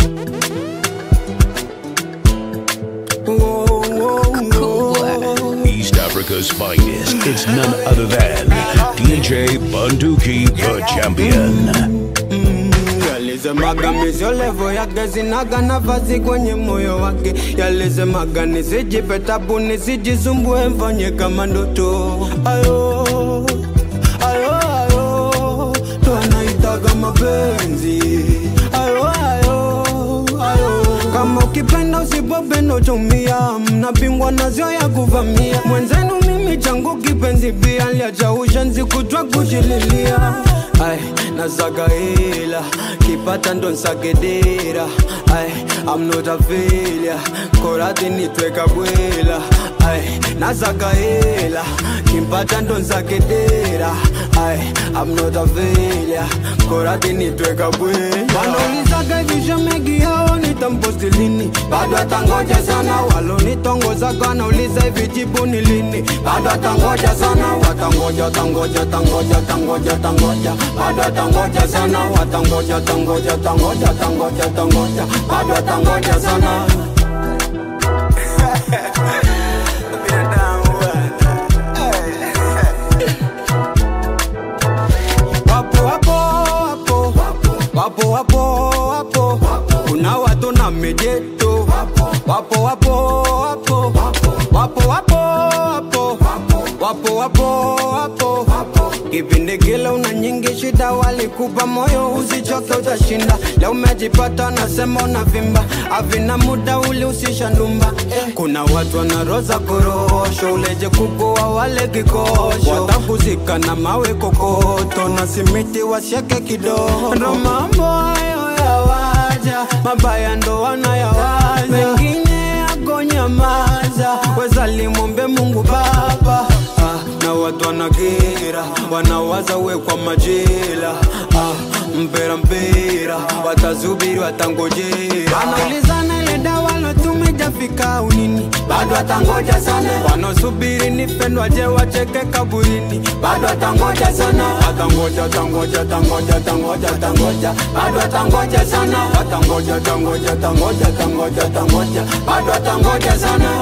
East Africa's finest. It's none other than DJ Bunduki, the champion. Yalisemaga misio levo yake zinaga nafasi kwenye moyo wake. Yalisemaga nisijipe tabu nisijisumbue mfanye kama ndoto. Ayo, ayo, ayo, ndo anaitaga mapenzi. Ayo, ayo, ayo, kama ukipenda usipopenda utumia, mnapingwa nazio ya kuvamia. Mwenzenu mimi changu kipenzi pia liacha ushenzi kutwa kushililia. Ay, nasaga hela kipata ndo nsagedera Ay, I'm not a failure korati nitweka bwela Ay, nasaga hela kimpata ndo nsagedera Ay, I'm not a failure korati nitweka bwela wanaulizaga vishemegi hao nitamposti lini bado atangoja sana walonitongozaga wanauliza hivi jibu ni lini bado atangoja sana watangoja watangoja tangoja tangoja tangoja bado atangoja sana watangoja tangoja tangoja tangoja tangoja bado atangoja sana wapo wapo wapo wapo wapo wapo kuna watu na mijeto wapo wapo wapo wapo wapo wapo wapo wapo wapo kipindi kile una nyingi shida walikupa moyo usichoke utashinda leo umejipata nasema unavimba avina muda uli usisha ndumba eh. kuna watu wanaroza korosho uleje kukuwa wale kikosho watakuzika na mawe kokoto na simiti wasieke kidogo ndo mambo hayo yawaja mabaya ndo wanayawaza wengine akonyamaza wezalimwombe mungu baba ah, na watu wanakera wanawaza we kwa majela ah, mpera mpera watazubiri watangojera wanaulizana ile dawa lotumejafika unini bado atangoja sana wanaosubiri nipendwaje wacheke kaburini bado atangoja sana atangoja tangoja tangoja tangoja tangoja bado atangoja sana atangoja tangoja tangoja tangoja tangoja bado atangoja sana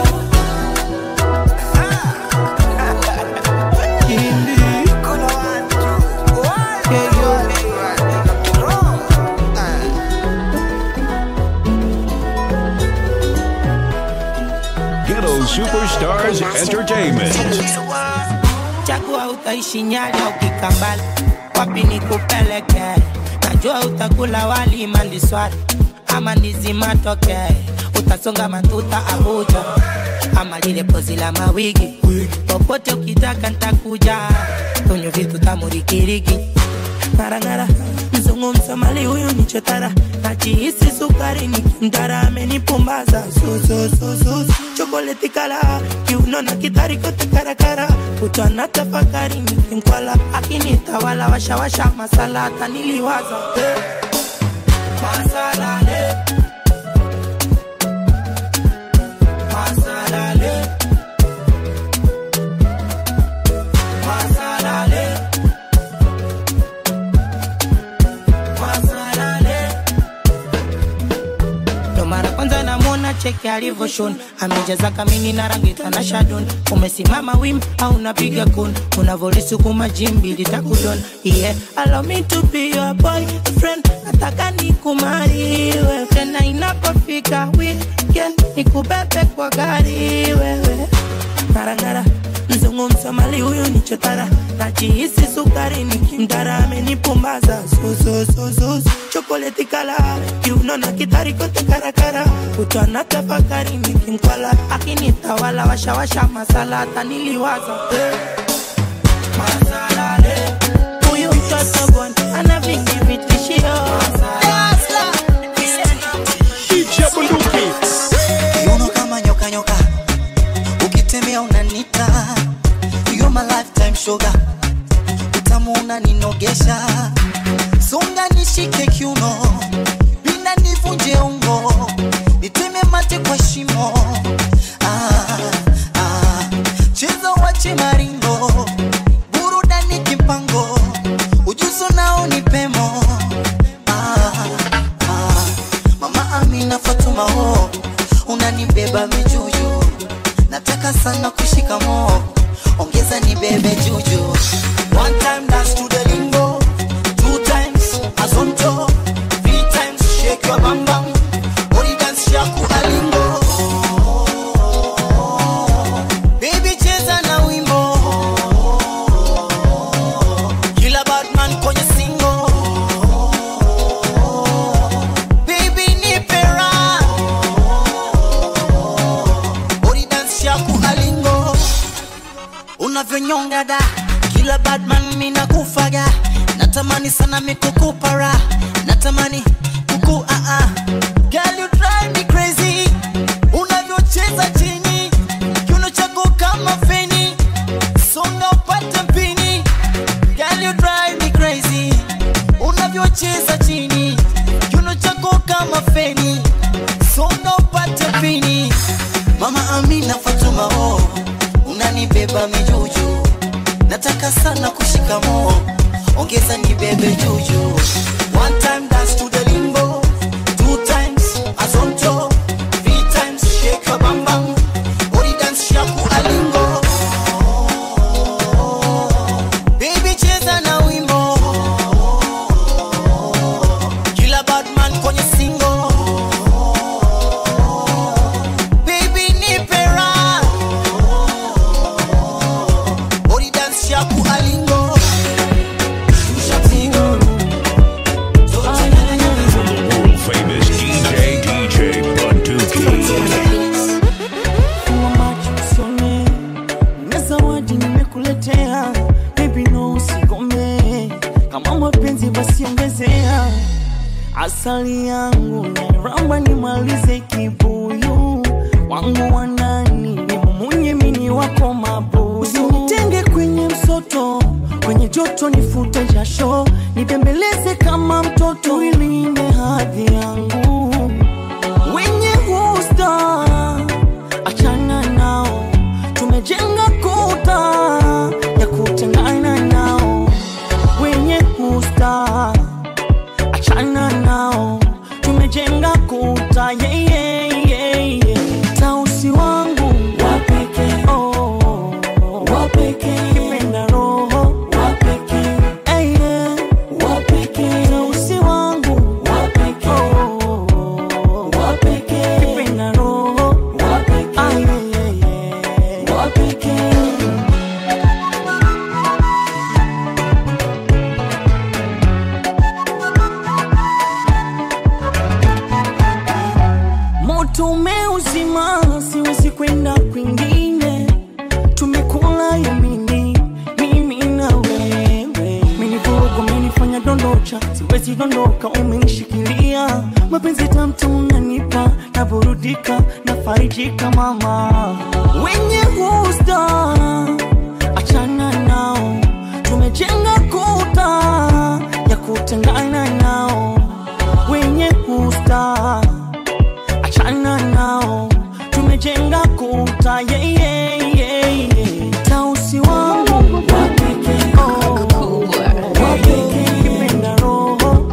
Ghetto Superstars Entertainment. chagua utaishi nyali au kikambala wapi ni kupeleke najua utakula wali maliswari ama ndizi matoke utasonga matuta abuja ama lile pozi la mawigi popote ukitaka ntakuja kwenye vitu tamurikiriki ngarangara mzungu msomali huyu ni chotara najihisi sukari ni kimdara amenipumbaza susususus chokoleti kala kiuno na kitari kote karakara kutwa na tafakari nikimkwala akinitawala washawasha masala hata niliwaza eh. Masalale. Masalale. Masalale. Masalale. Ndo mara kwanza namwona cheki alivyoshon amejaza kamini na rangi tana shadon umesimama wim au unapiga kun unavolisukuma jimbi litakudon yeah allow me to be your boyfriend nataka nikumariwe tena inapofika weekend nikubebe kwa gari wewe ngarangara mzungu msomali huyu ni chotara najihisi sukari nikimdara amenipumbaza susususus chokoleti kala kiuno na kitari kote karakara kutwa na tafakari nikimkwala akinitawala washawasha masala hata niliwaza eh. Masalale. huyu mtoto bwana ana vingi vitishio Kiuno kama nyoka nyoka, ukitembea unanita. You're my lifetime sugar, utamu unaninogesha. Songa nishike kiuno, pinda nivunje ungo, niteme mate kwa shimo. Ah, ah, cheza wache maringo, burudani kimpango, ujuzo nao ni pemo. nafatuma ho unanibeba mijuju nataka sana kushika mo ongeza nibebe juju one time dance to the lingo two times azonto three times shake your bam bam body dance shaku alingo baby cheza na wimbo kila badman kwenye singo baby nipe raha body dance shaku alingo unavyonyonga da kila badman mina kufaga natamani sana mikukupara natamani kuku uh -uh. Girl, you drive me crazy unavyocheza chini kiuno chako kama feni songa upate mpini Girl, you drive me crazy unavyocheza chini kiuno chako kama feni songa upate mpini mama amina fatuma oh unanibeba mijuju nataka sana kushika mo ongeza nibebe juju one time dance to the limbo two times azonto three times shake your bam bam body dance shaku alingo baby cheza na wimbo kila badman kwenye singo baby nipe raha body dance shaku alingo World famous DJ DJ Bunduki. Funga macho usione, na zawadi nimekuletea, baby no usigome, kama mapenzi basi ongezea, asali yangu nairamba nimalize kibuyu wangu wa ndani nimumunye mini wako mabuyu, usinitenge kwenye msoto, kwenye joto nifute jasho, nibembeleze kama mtoto, ilinde hadhi yangu wenye gusta achana nao, tumejenga kuta ya kutengana nao. Wenye gusta achana nao, tumejenga kuta yeah, yeah, yeah, yeah. Tausi wangu wapeke oh, wapeke kipenda roho wapeke hey, yeah. wapeke tausi wangu wapeke oh, wapeke kipenda roho wapeke ah, yeah, yeah, yeah. wapeke moto umeuzima, siwezi kwenda kwingine. Tumekula yamini, mimi na wewe. Menivuruga, umenifanya dondocha, siwezi dondoka, umenishikilia. Mapenzi tamtu unanipa, naburudika, nafarijika mama. Wenye gusta, achana nao, tumejenga kuta ya kutengana nao. Wenye gusta achana nao, tumejenga kuta yeah, yeah, yeah, yeah. Tausi wangu wapeke oh, wapeke kipenda roho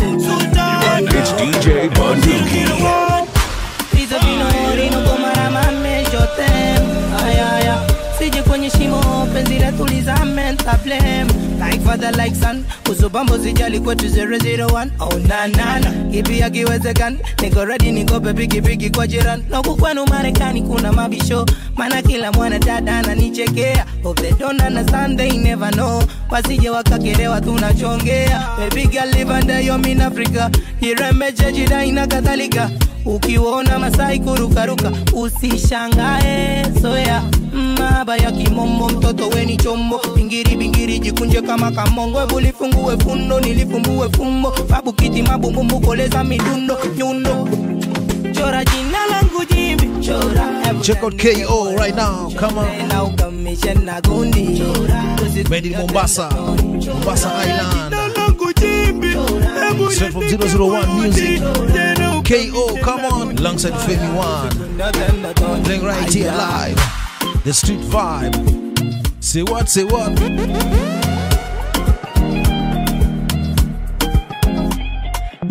It's DJ Bunduki. Hizo vinori nuko mara mame jote Aya aya Sije kwenye shimo penzi letu lizame nta blame Like father like son Usubambo zijali kwetu 001 Oh na na na Kipi akiwezekani Niko ready niko pepiki piki kwa jirani Noku kwenu Marekani kuna mabisho Mana kila mwana dada ananichekea Hope they don't understand they never know Wasije wakakelewa tunachongea Baby girl live under your mean Africa Iremeje jidai na kadhalika ukiona masai kurukaruka usishangae soya maba ya kimombo mtoto weni chombo bingiri bingiri jikunje kama kamongo Ebu lifungue fundo nilifumbue fumbo babu kiti mabumbumbu koleza midundo nyundo chora jina langu jimbi chora Ebu Check out KO right now. Come on. na ukamishe na gundi Made in Mombasa, Mombasa Island. Straight from 001 Music. KO, come on. Alongside Femi One. Playing right here live. The street vibe. Say what, say what?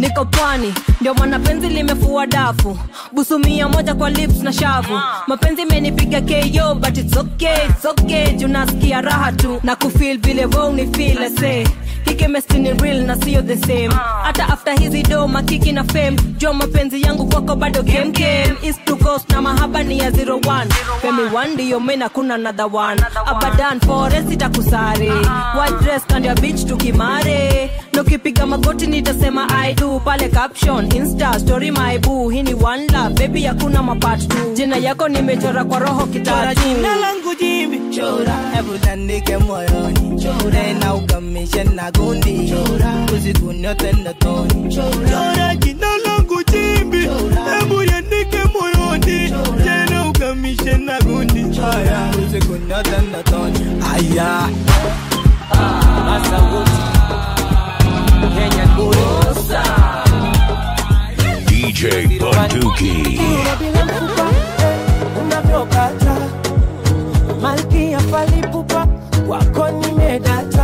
niko pwani ndio maana penzi limefua dafu busu mia moja kwa lips na shavu mapenzi imenipiga ko but it's okay, it's okay juu nasikia raha tu na kufil vile we unifil ase hikemesti ni real na sio the same hata after hizi do makiki na fame jua mapenzi yangu kwako bado kemkem east to coast na mahaba ni ya 01 femi 1 ndiyo mena kuna another one abadan forest itakusare white dress kando ya beach tukimare nokipiga magoti nitasema i do pale caption insta story my boo hii ni one love baby hakuna mapart tu jina yako nimechora kwa roho Chora kitatu jina langu jimbi chora hebu tandike moyoni chora na ukamishe na gundi chora usiku nyote ndotoni chora jina langu jimbi hebu yandike moyoni tena ukamishe na gundi chora usiku nyote ndotoni aya Masabuti Kenya Kurosa DJ Bunduki. bila mfupa eh, unavyokata malkia falipupa wako nimedata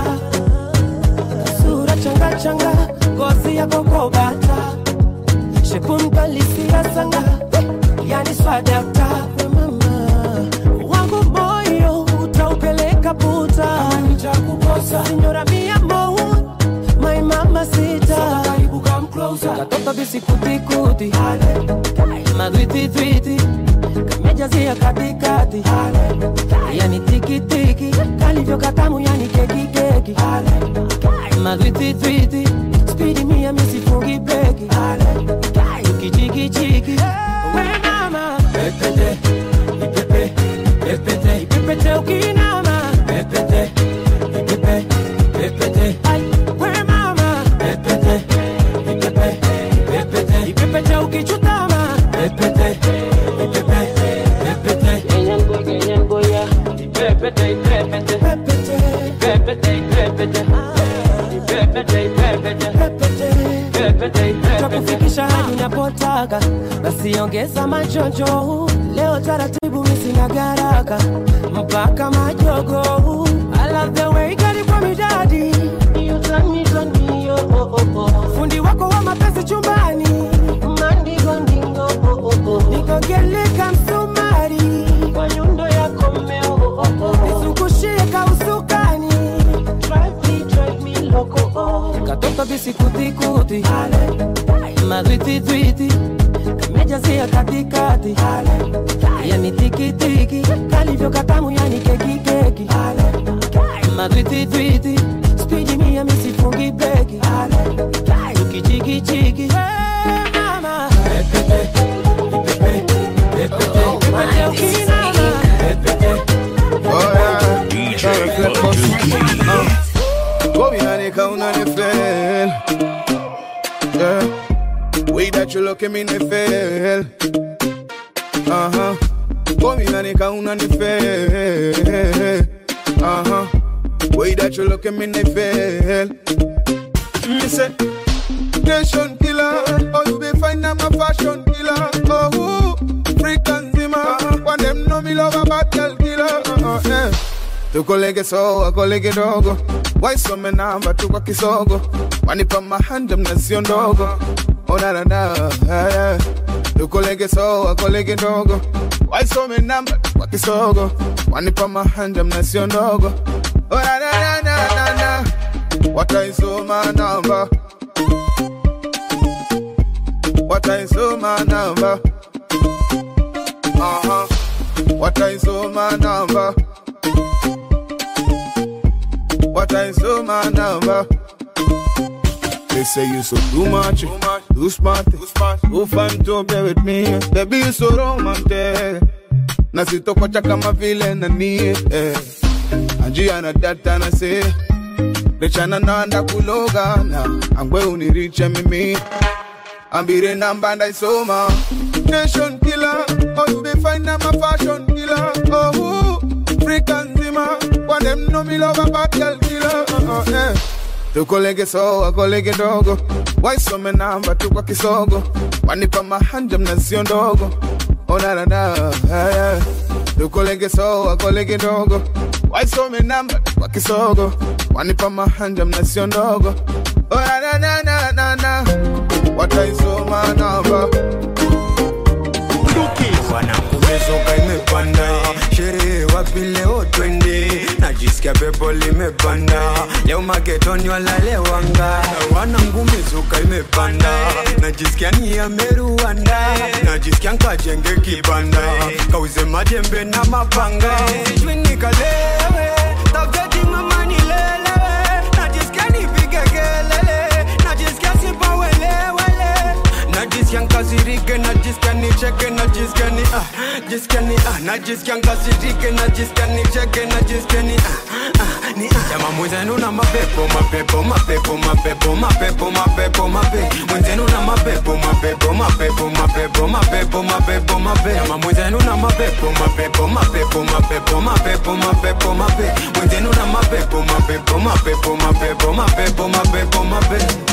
sura changachanga ngozi yako kobata shepunkalisia sanga yani swadakta we mama wangu moyo utaupeleka puta nitakukosa sinyora mia mo my mama sita katoto bisikutikuti madwititwiti kamejazia katikati yani tikitiki kalivyo katamu yani kekikeki madwititwiti spidi mia misifungi breki tukichikichiki we mama pepete ipepe pepete ipepete ukinama pepete ipepe pepete ai we mama pepete ipepe pepete ipepete ukichutama pepete ipepe pepete kenyango kenyango ya ipepete ipepete pepete ipepete ipepete ipepete ipepete pepete takufikisha hadi unapotaka basi ongeza machojo leo taratibu misina garaka mpaka majogo I love the way you got it from me daddy You turn me, turn me, oh, oh, oh, oh. fundi wako wa mapenzi chumbani mandingo ndingo oh, oh, oh. nikogeleka msumari kwa nyundo yako mmeo oh, oh, oh. nizungushie kausukani drive me, drive me loco oh. katoto bisikutikuti madwititwiti kamejazia katikati yani tikitiki kalivyo katamu yani kekikeki madwititwiti spidi mia misifungi breki tukichikichiki mama Pepete, ipepe, pepete, ipepete ukinama. DJ Bunduki. Go behind the counter, they fail. Yeah. Way that you look at me, they fail. Uh huh. Go behind the counter, they fail. Uh huh. Way that you look at me, they fail. Me say, nation killer. Oh, you be fine, I'm a fashion killer. Oh, ooh, freak and zimmer. When them know me love a battle killer. Uh, uh, yeah. tukolege soa kolege dogo waisome namba tu kwa kisogo wanipa mahanja mnazio ndogo onanana tukolege soa kolege dogo waisome namba tu kwa kisogo wanipa mahanja mnazio ndogo onanananana wataisoma namba wataisoma namba Aha. wataisoma namba What I saw my number. They say you so too much, too smart, too fun to be with me. Baby, you so romantic. Na sitokocha kama vile nani eh. Anjia na data na se Rechana nanda kuloga na Angwe uniriche mimi Ambire namba ndaisoma Nation killer Oh you be fine I'm a fashion killer Oh ooh, freak and zima When them know me love a bad girl killer uh, uh, eh. tukolege soa kolege dogo waisome namba tu kwa kisogo wanipa mahanja mnazio ndogo onanana eh. tukolege soa kolege dogo waisome namba tu kwa kisogo wanipa mahanja mnazio ndogo onanananana wataisoma namba wanakumezoka imepanda sherehe wapi leo twende najisikia pepo limepanda leo maketoni walalewanga wanangumezoka imepanda najisikia ni ameruanda najisikia nkajenge kibanda kauze majembe na mapanga sijui nikalewe tafeti mama nilelewe najisikia nipige kelele najisikia sipawelewele najisikia nkasirike najisikia nicheke najisikia ni ah jisikia ni ah najisikia nkasirike najisikia nicheke najisikia ni ah ah ni ah jama mwenzenu na mapepo mapepo mapepo mapepo mapepo mapepo mapepo mwenzenu na mapepo mapepo mapepo mapepo mapepo mapepo mapepo jama mwenzenu na mapepo mapepo mapepo mapepo mapepo mapepo mapepo mwenzenu na mapepo mapepo mapepo mapepo mapepo mapepo mapepo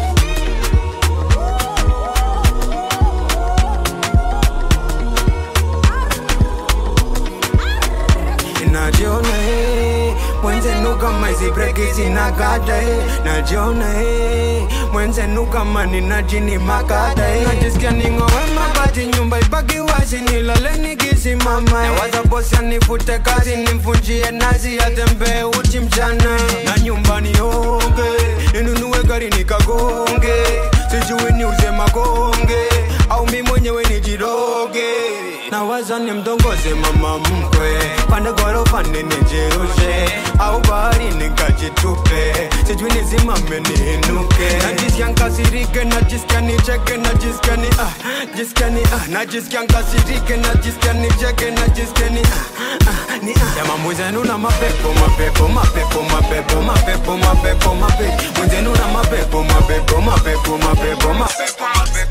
najiona eh, mwenzenu kama hizi breki zinakata eh, najiona eh, mwenzenu kama nina jini makata eh, najisikia ning'owe mabati nyumba ibaki wazi nilale nikisimama eh, nawaza bosi anifute kazi nimvunjie nazi atembee uchi mchana na nyumbani onge ninunue gari nikagonge sijui niuze magonge au mi mwenyewe nijiroge nawaza nimdongoze mama mkwe pande ghorofa ninijirushe au bahari nikajitupe sijui nizimame niinuke najisikia nkasirike najisikia nicheke najisikia ni ah jisikia ni ah najisikia nkasirike najisikia nicheke najisikia ni ah ah ni ah jama mwenzenu na mapepo mapepo mapepo mapepo mapepo mapepo mapepo mwenzenu na mapepo mapepo mapepo mapepo mapepo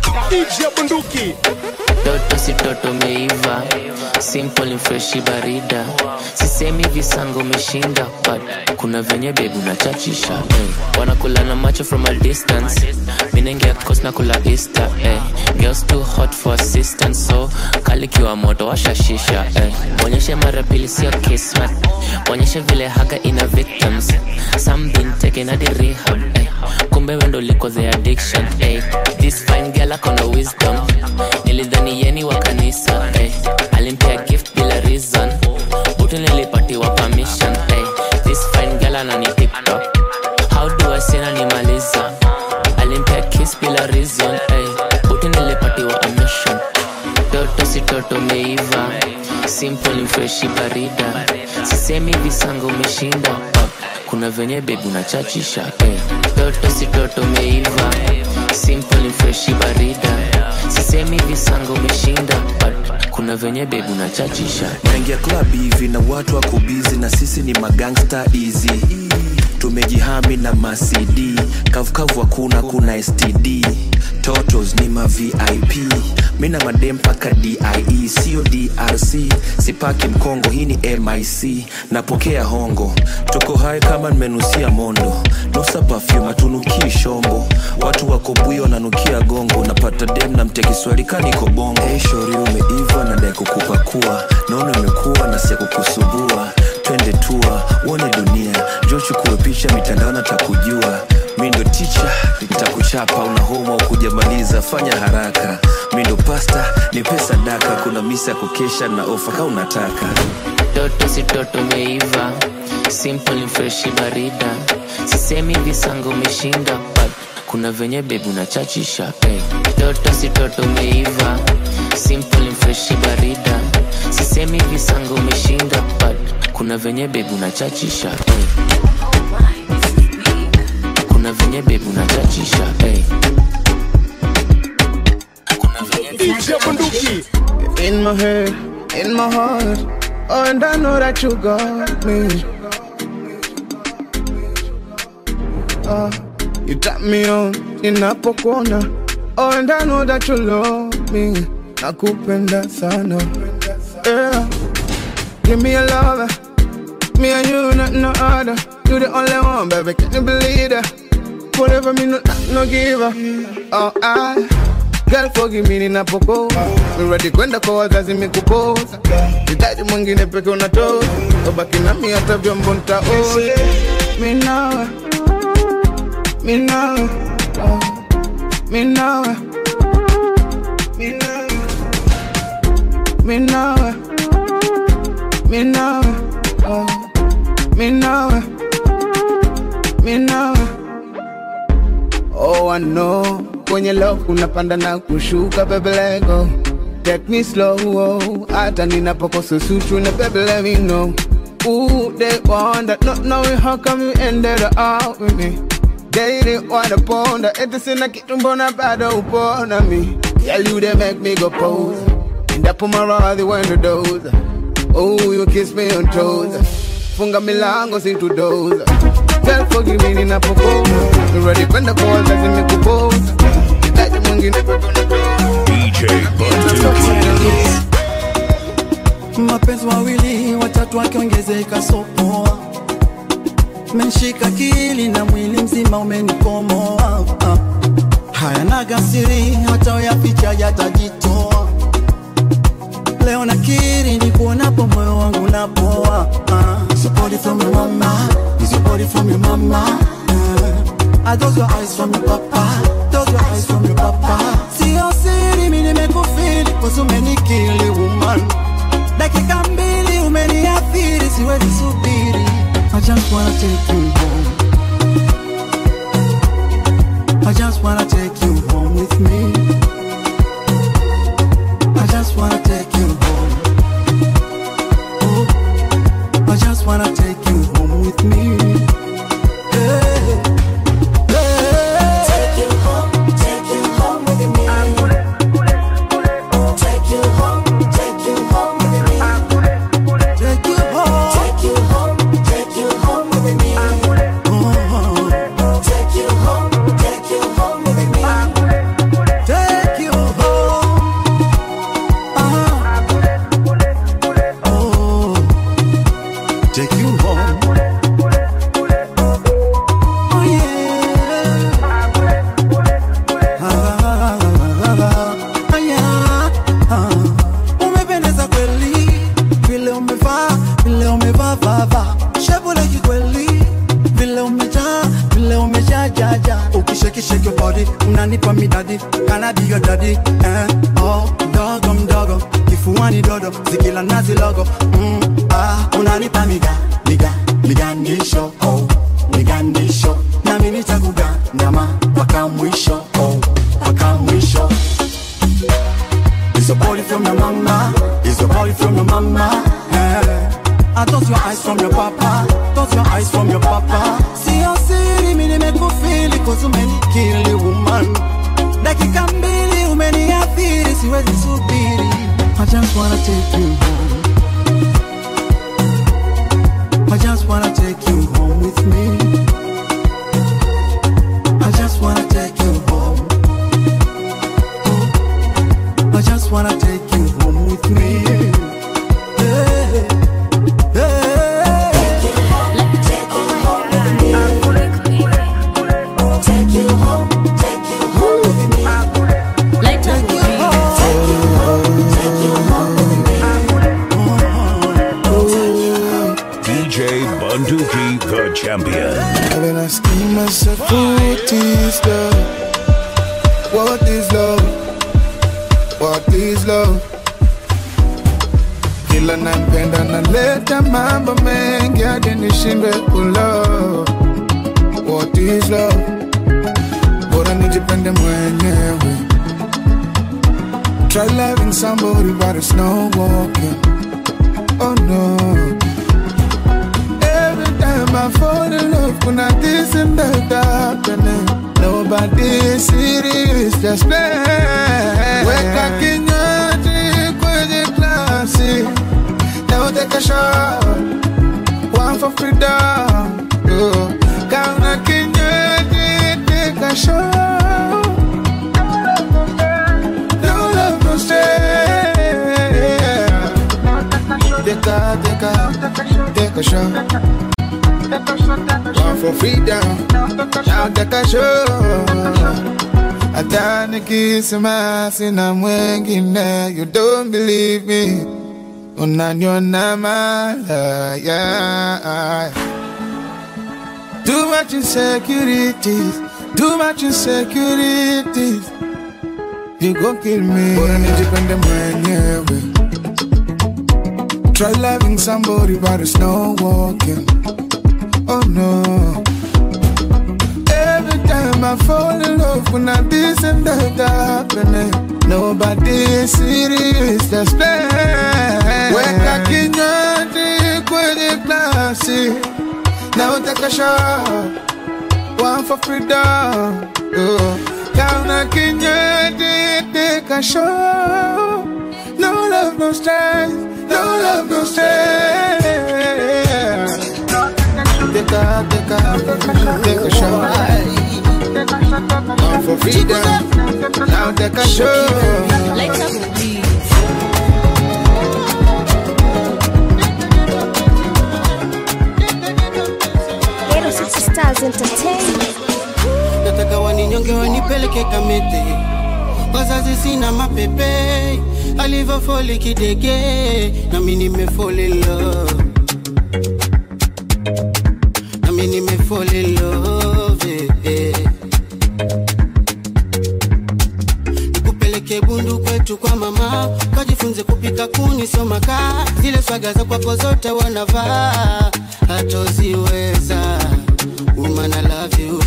mapepo toto si toto meiva simple ni freshi barida sisemi visango umeshinda but kuna venye bebu nachachisha eh. wanakula na macho from a distance minengia kos na kula easter eh. girls too hot for assistance so kalikiwa moto washashisha eh. onyeshe mara pili sio kismat onyeshe vile haga ina victims some been taken at the rehab eh. kumbe wendo liko the addiction eh. this fine girl akona wisdom nilidhani yeni wa kanisa eh. alimpea gift bila reason utu nilipatiwa permission eh. this fine girl anani tiktok how do I say nanimaliza alimpea kiss bila reason eh. utu nilipatiwa a mission toto si toto meiva simple ni freshi barida sisemi visango umeshinda oh. kuna venye bebu nachachisha eh. toto si toto meiva simple ni freshi barida sisemi visango umeshinda but kuna venye bebu nachachisha naingia club hivi na watu wako bizi na sisi ni magangsta easy tumejihami na macd kavukavu hakuna kuna std totos ni ma vip mi na madem mpaka die sio drc sipaki mkongo hii ni mic napokea hongo tuko hai kama nimenusia mondo nusa pafyum atunukii shombo watu wako bwio wananukia gongo napata dem na mtia kiswahili kaniko bongo hey, shori umeiva nadai kukupakua naona imekuwa na sia kukusumbua twende tua uone dunia jo chukue picha mitandao natakujua mi ndo ticha nitakuchapa una homa ukujamaliza fanya haraka mi ndo pasta ni pesa daka kuna misa ya kukesha na ofa ka unataka toto si toto meiva simple ni freshi barida sisemi visango umeshinda but kuna venye bebu nachachisha eh. toto si toto meiva simple ni freshi barida sisemi visango umeshinda but kuna venye bebu nachachisha eh. kuna venye bebu nachachisha eh. kuna venye In my head, in my heart, oh, and I know that you got me. Oh, you tap me on ninapokuona, oh, and I know that you love me. Nakupenda sana, yeah. Give me a lover, me and you, not no other. You the only one, baby, can you believe that? Whatever me, no, no giver. Oh, I. Girl forgive me ninapokosa Mi ready kwenda kwa wazazi mikuposa Hitaji mwingine peke unatoa Ubaki nami hata vyombo nitaosha Mi nawe Mi nawe oh. me nawe, me nawe, me nawe, me nawe, oh, me nawe, me nawe. Oh, I know kwenye love kunapanda na kushuka, baby let go. Take me slow, oh, hata ninapokosa suchu na baby let me know. Ooh, they wonder, not knowing how come you ended up with me. They didn't wanna ponder, eti sina kitu mbona bado upona me. Tell you they make me go pose. And I put my rod when the doze. Oh, you kiss me on toes. Funga milango si tu doze. Tell forgive me ninapokoma. You ready kwenda kwa wazazi nimekupoza. Hitaji mwingine pepo na DJ Bunduki. mapenzi wawili watatu wakiongezeka sopoa menshika kili na mwili mzima umenikomoa ah. haya naga siri hata uyaficha yatajitoa leo nakiri ni kuonapo moyo wangu napoa ah. So body from your mama, is your body from your mama ah. Are those your eyes from your papa, those your eyes from your papa Sio siri mi nimekufili cause umenikili woman dakika mbili umeniathiri siwezi subiri I just wanna take you home I just wanna take you home with me I just wanna take you home oh, I just wanna take you home with me Hey, hey. Take you home, take you home with me Take you home, take you home with me Take you home, take you home, take you home with me. Oh, take you home, take you home with me. Take you home. Ah. Oh, take you home. Oh yeah. Ah, ah, yeah. Ah. Umependeza kweli vile umevaa vile umevaa vava shepu la kikweli vile umejaa vile umejaa jaja ukishekisheki your body unanipa midadi kana be your daddy eh, oh, mdogo mdogo kifuani dodo zikila nazi logo mm, ah, unanipa miga miga migandisho oh, migandisho nami nitakugandama mpaka mwisho oh, mpaka mwisho Is your body from your mama? Is your body from your mama? Yeah. I thought your eyes from your papa. Thought your eyes from your papa. Sio siri mimi nimekufili cause umenikili woman. Dakika mbili umeniathiri siwezi subiri. I just wanna take you home. I just wanna take you home with me. I just wanna take you home. I just wanna take you home with me. Hey, hey. Take you home with me. Take you home, take you home with me. Take you home, take you home, take you home with me. DJ Bunduki, the champion. I've been asking myself, what is love? What is love? What is love? Kila nampenda naleta mambo mengi hadi nishindwe kulove. What is love? Bora nijipende mwenyewe. Try loving somebody but it's not working. Oh no. Every time I fall in love, kuna this and that happening. Nobody serious, just play. Weka kinywaji kwenye glasi, now take a shot, one for freedom. Oh. Kama kinywaji, take a shot. No love, no stay. Take a, take a, take a shot. One for freedom. Now take a shot. Hata nikisema sina mwengine, you don't believe me. Unaniona malaya. Too much insecurities. Too much insecurities. You gon' kill me. Bora nijipende mwenyewe. Try loving somebody but it's no walking. Oh no. Every time I fall in love when I this and that happening. Nobody is serious, that's bad. Weka kinywaji kwenye glasi. Na utaka shot. One for freedom. Oh. Kauna kinywaji, take a shot. No love, no stress. No love, no stress. Take a, take a, take a shot. One for freedom. Now take a shot. Little City Stars Entertainment. nataka waninyonge wanipeleke kamete wazazi sina mapepe alivyofoli kidege nami nimefolelo nami nimefolelove nikupeleke bundu kwetu kwa mama kajifunze kupika kuni somaka zile swaga za kwako zote wanavaa hatoziweza woman I love you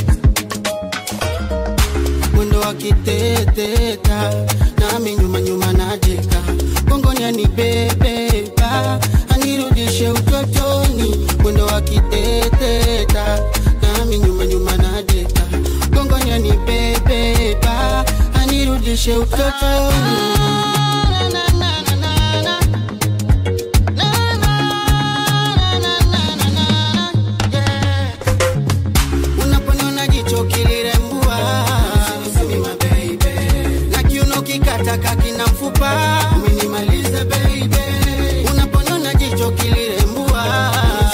mwendo wa kiteteta nami nyuma nyuma najeka gongoni anibebeba anirudishe utotoni mwendo wa kiteteta nami nyuma nyuma najeka gongoni anibebeba anirudishe utotoni unaponiona jicho kilirembua na kiuno kikataka kina mfupa umenimaliza baby unaponiona jicho kilirembua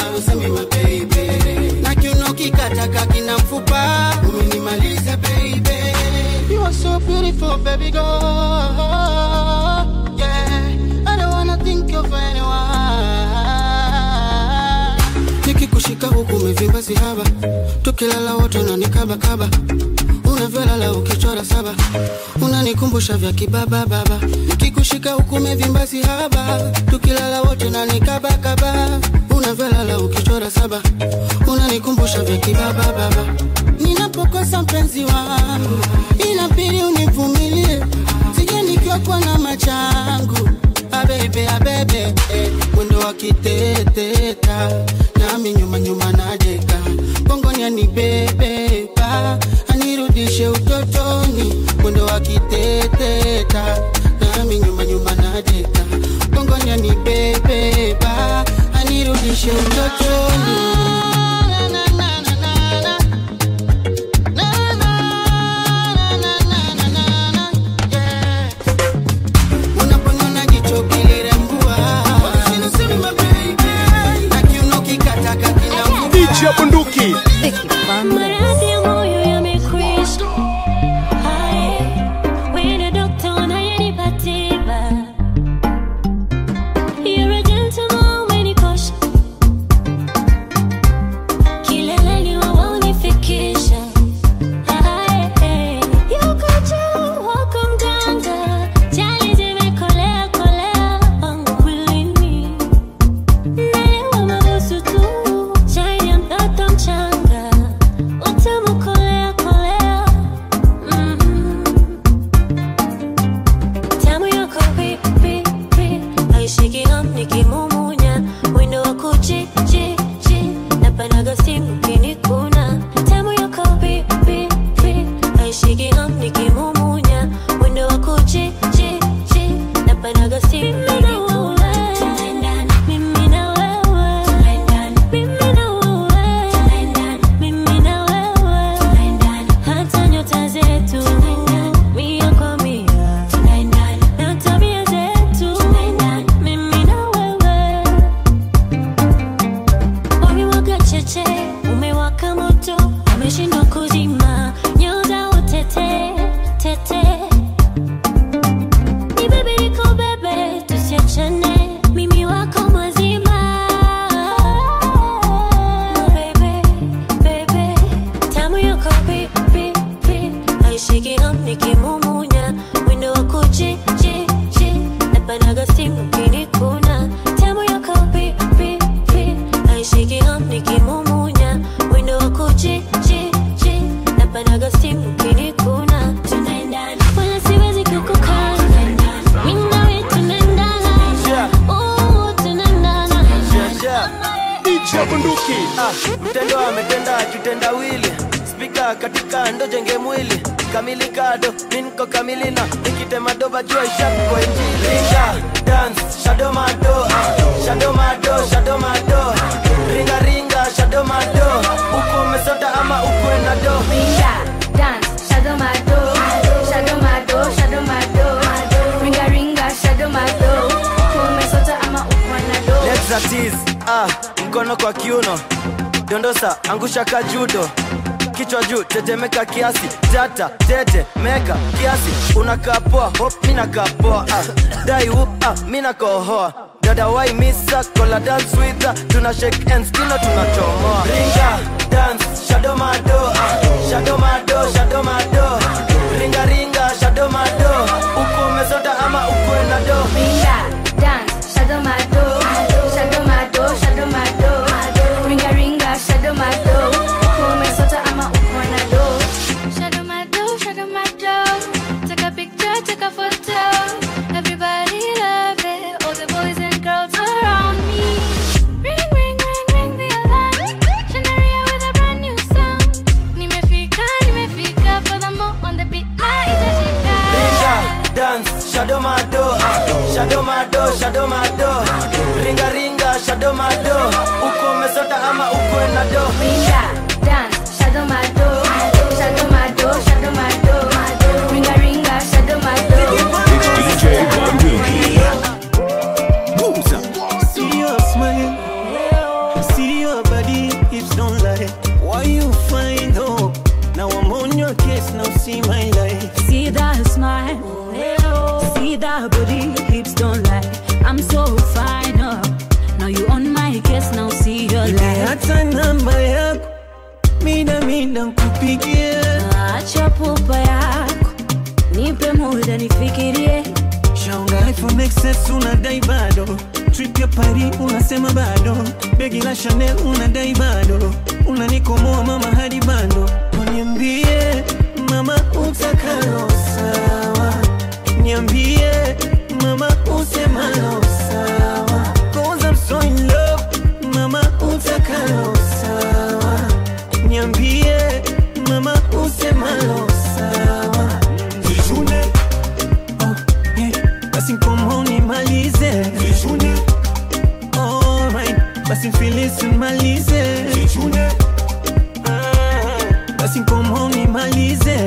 na kiuno kikataka kina mfupa umenimaliza baby you are so beautiful baby girl yeah I don't wanna think of anyone nikikushika huku umevimba sihaba tukilala wote unanikabakaba unavyolala ukichora saba unanikumbusha vya kibaba baba nikikushika huku umevimba sihaba tukilala wote unanikabakaba unavyolala ukichora saba unanikumbusha vya kibaba baba ninapokosa mpenzi wangu inabidi univumilie sije nikiwa kwa na machangu abebe abebe eh, mwendo wa kiteteta nami nyuma nyuma najeka gongoni anibebeba anirudishe utotoni mwendo wa kiteteta nami nyuma nyuma najeka gongoni anibebeba anirudishe utotoni unaponiona jicho kilirembua na kiuno kikataka kina bunduki Maradhi ya moyo yamekwisha. Hai, wewe dokta unayenipa tiba. You're a gentleman umenikosha. bunduki ah, mtendo ametenda kitendawili spika katika ndo jenge mwili kamili kado minko kamili na nikitema doba jua ishako injili ringa dance shadow mado ah, shadow mado shadow mado ringa ringa shadow mado uko umesota ama ukwe na do Ringa, dance, shadow my door, shadow my door, shadow my door. Ringa ringa, shadow my door. Kumesota ama ukwana door. Legs are tease, ah, mkono kwa kiuno dondosa angusha kajudo kichwa juu tetemeka kiasi tata tete meka kiasi unakaa poa hop mina kaa poa ah, dai whoop ah, mina kohoa dada wai misa kola dance with her tuna shake hands kino tunachomoa ringa dance shadow mado ah, shadow mado shadow mado ringa ringa shadow mado uko umesota ama ukwe na do Ringa, dance, shadow my door, shadow my door, shadow my door. Ringa ringa, shadow my door. Kumesota ama ukwana door. Shadow my door, shadow my door. Take a picture, take a photo. Everybody love it. All the boys and girls around me. Ring, ring, ring, ring the alarm. Shanaria with a brand new sound. Nimefika, nimefika. Furthermore, on the beat, na itashika. Ringa, dance, shadow mado, ah, shadow mado, shadow mado. Ringa ringa, shadow mado. Uko umesota ama ukwe na do. Ringa, dance, shadow my door, shadow my door, shadow my door. Ringa ringa, shadow my door. It's DJ Bunduki. See your smile, see your body, hips don't lie. Why you find hope? Now I'm on your case, now see my life. See that smile, see that booty, hips don't lie. I'm so fine, oh. Now you on my case, now see your life. hata namba yako mida mida nkupigie Acha pupa yako, nipe muda nifikirie. shaunga iphone XS unadai bado trip ya Paris unasema bado begi la Chanel unadai bado unanikomoa mama hadi bado niambie mama utakalo sawa niambie mama usemalo sawa cause I'm so in love mama utakalo sawa niambie mama usemalo sawa Jijune basi mkomo nimalize Alright, basi mfilisi nimalize Ah, basi mkomo nimalize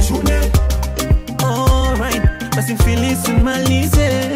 Alright, basi mfilisi nimalize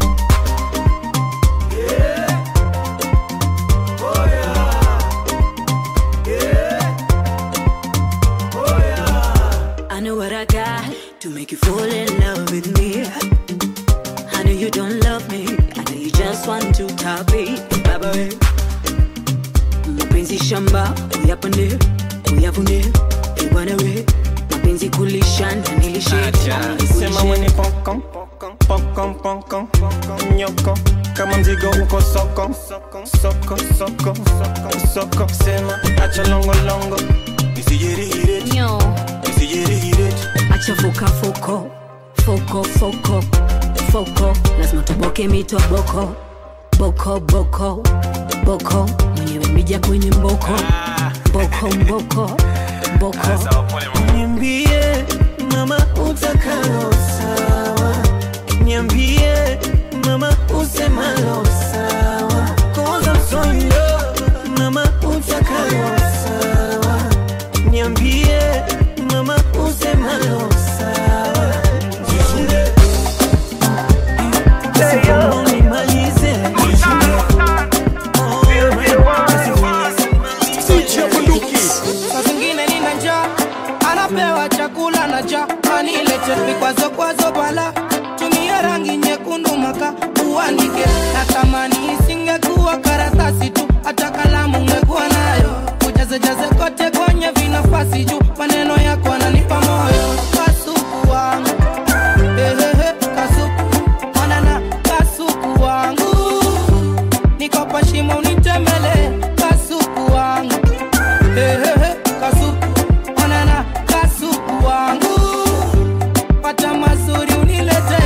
I know what I got to make you fall in love with me. I know you don't love me. I know you just want to copy. Baba we. Mapenzi shamba, uyapande, uyavune, ibwana we. Mapenzi kulishana, nilishe. sema mwenye pokon pokon pokon nyoko kama mzigo uko soko soko soko soko soko sema acha longo longo isijirihire Nyo. isijirihire Acha fuka foko, foko foko, foko. Lazima tuboke mito boko, boko boko, boko. Mwenyewe mija kwenye mboko, boko mboko, boko. niambie mama utakalo sawa niambie mama usemalo sawa cause I'm so in love mama utakalo sawa niambie mama usemalo sawa Basi kama unimalize. saa zingine nina njaa anapewa chakula na ja anilete vikwazo kwazo bala tumia rangi nyekundu maka uandike natamani isingekuwa karatasi tu hata kalamu ungekuwa nayo ujazejaze kote kwenye vinafasi juu maneno yako ananipa moyo kasuku wangu Ehehe, kasuku manana kasuku wangu nikopa shimo unitembele kasuku wangu Ehehe, kasuku manana kasuku wangu pata mazuri unilete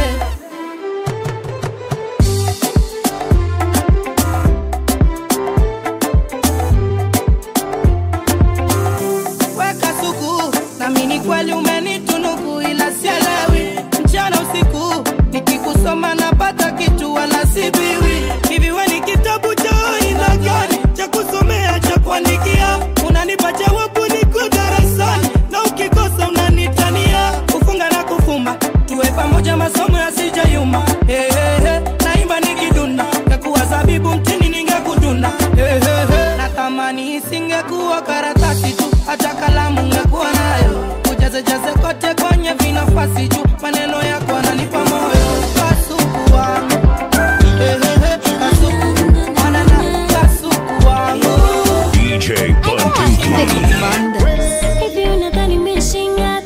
ingekuwa karatasi tu hata kalamu ngekuwa nayo ujazejaze kote kwenye vinafasi juu maneno yako ananipa moyo kasuku wangu Ehehe, kasuku manana kasuku wangu DJ Bunduki. Hivi unadhani nimeshinga?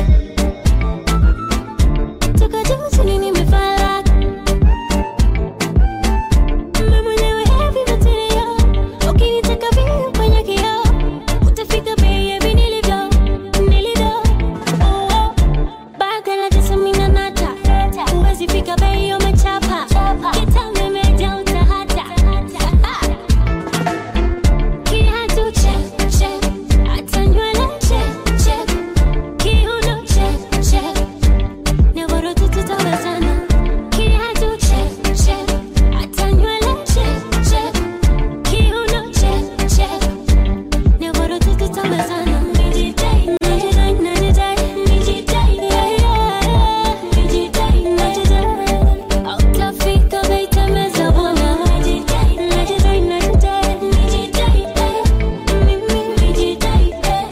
Toka juu chini nimefala. Mimi mwenyewe heavy material. Ukinitaka vile kwenye kioo, utafika bei ya nilivyo, nilivyo. Oh, oh. Baga la tisa mimi na nata. Huwezi fika bei umechapa. Kitambo imejaa utahata. Kiatu check, check. Hata nywele check, check. Kiuno check, check. Nyororo tu tutawezana. Kiatu check, check. Hata nywele check, check. Kiuno check, check. Nyororo tu tutawezana. Nijidai, najidai, najidai, nijidai, yeah, yeah. Nijidai, najidai. Hautafika bei temeza bwana. Nijidai, najidai, najidai, nijidai, eh. Mimi nijidai, eh.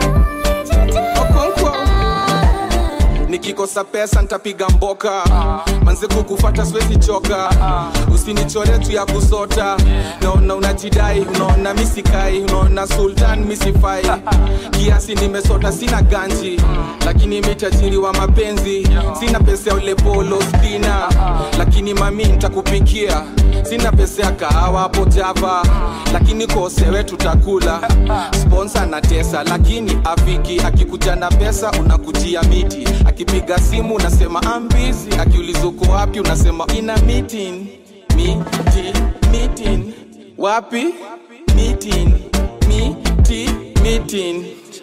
nikikosa pesa ntapiga mboka manze kukufata siwezi choka usinichore tu ya kusota naona unajidai unaona misikai unaona sultan misifai kiasi nimesota sina ganji lakini mitajiri wa mapenzi sina pesa ya ule polo spina lakini mami ntakupikia sina pesa ya kahawa hapo java lakini kosewe tutakula sponsa na tesa lakini afiki akikuja na pesa unakujia miti akipiga simu unasema ambizi akiuliza uko wapi unasema ina meeting miti meeting wapi meeting miti meeting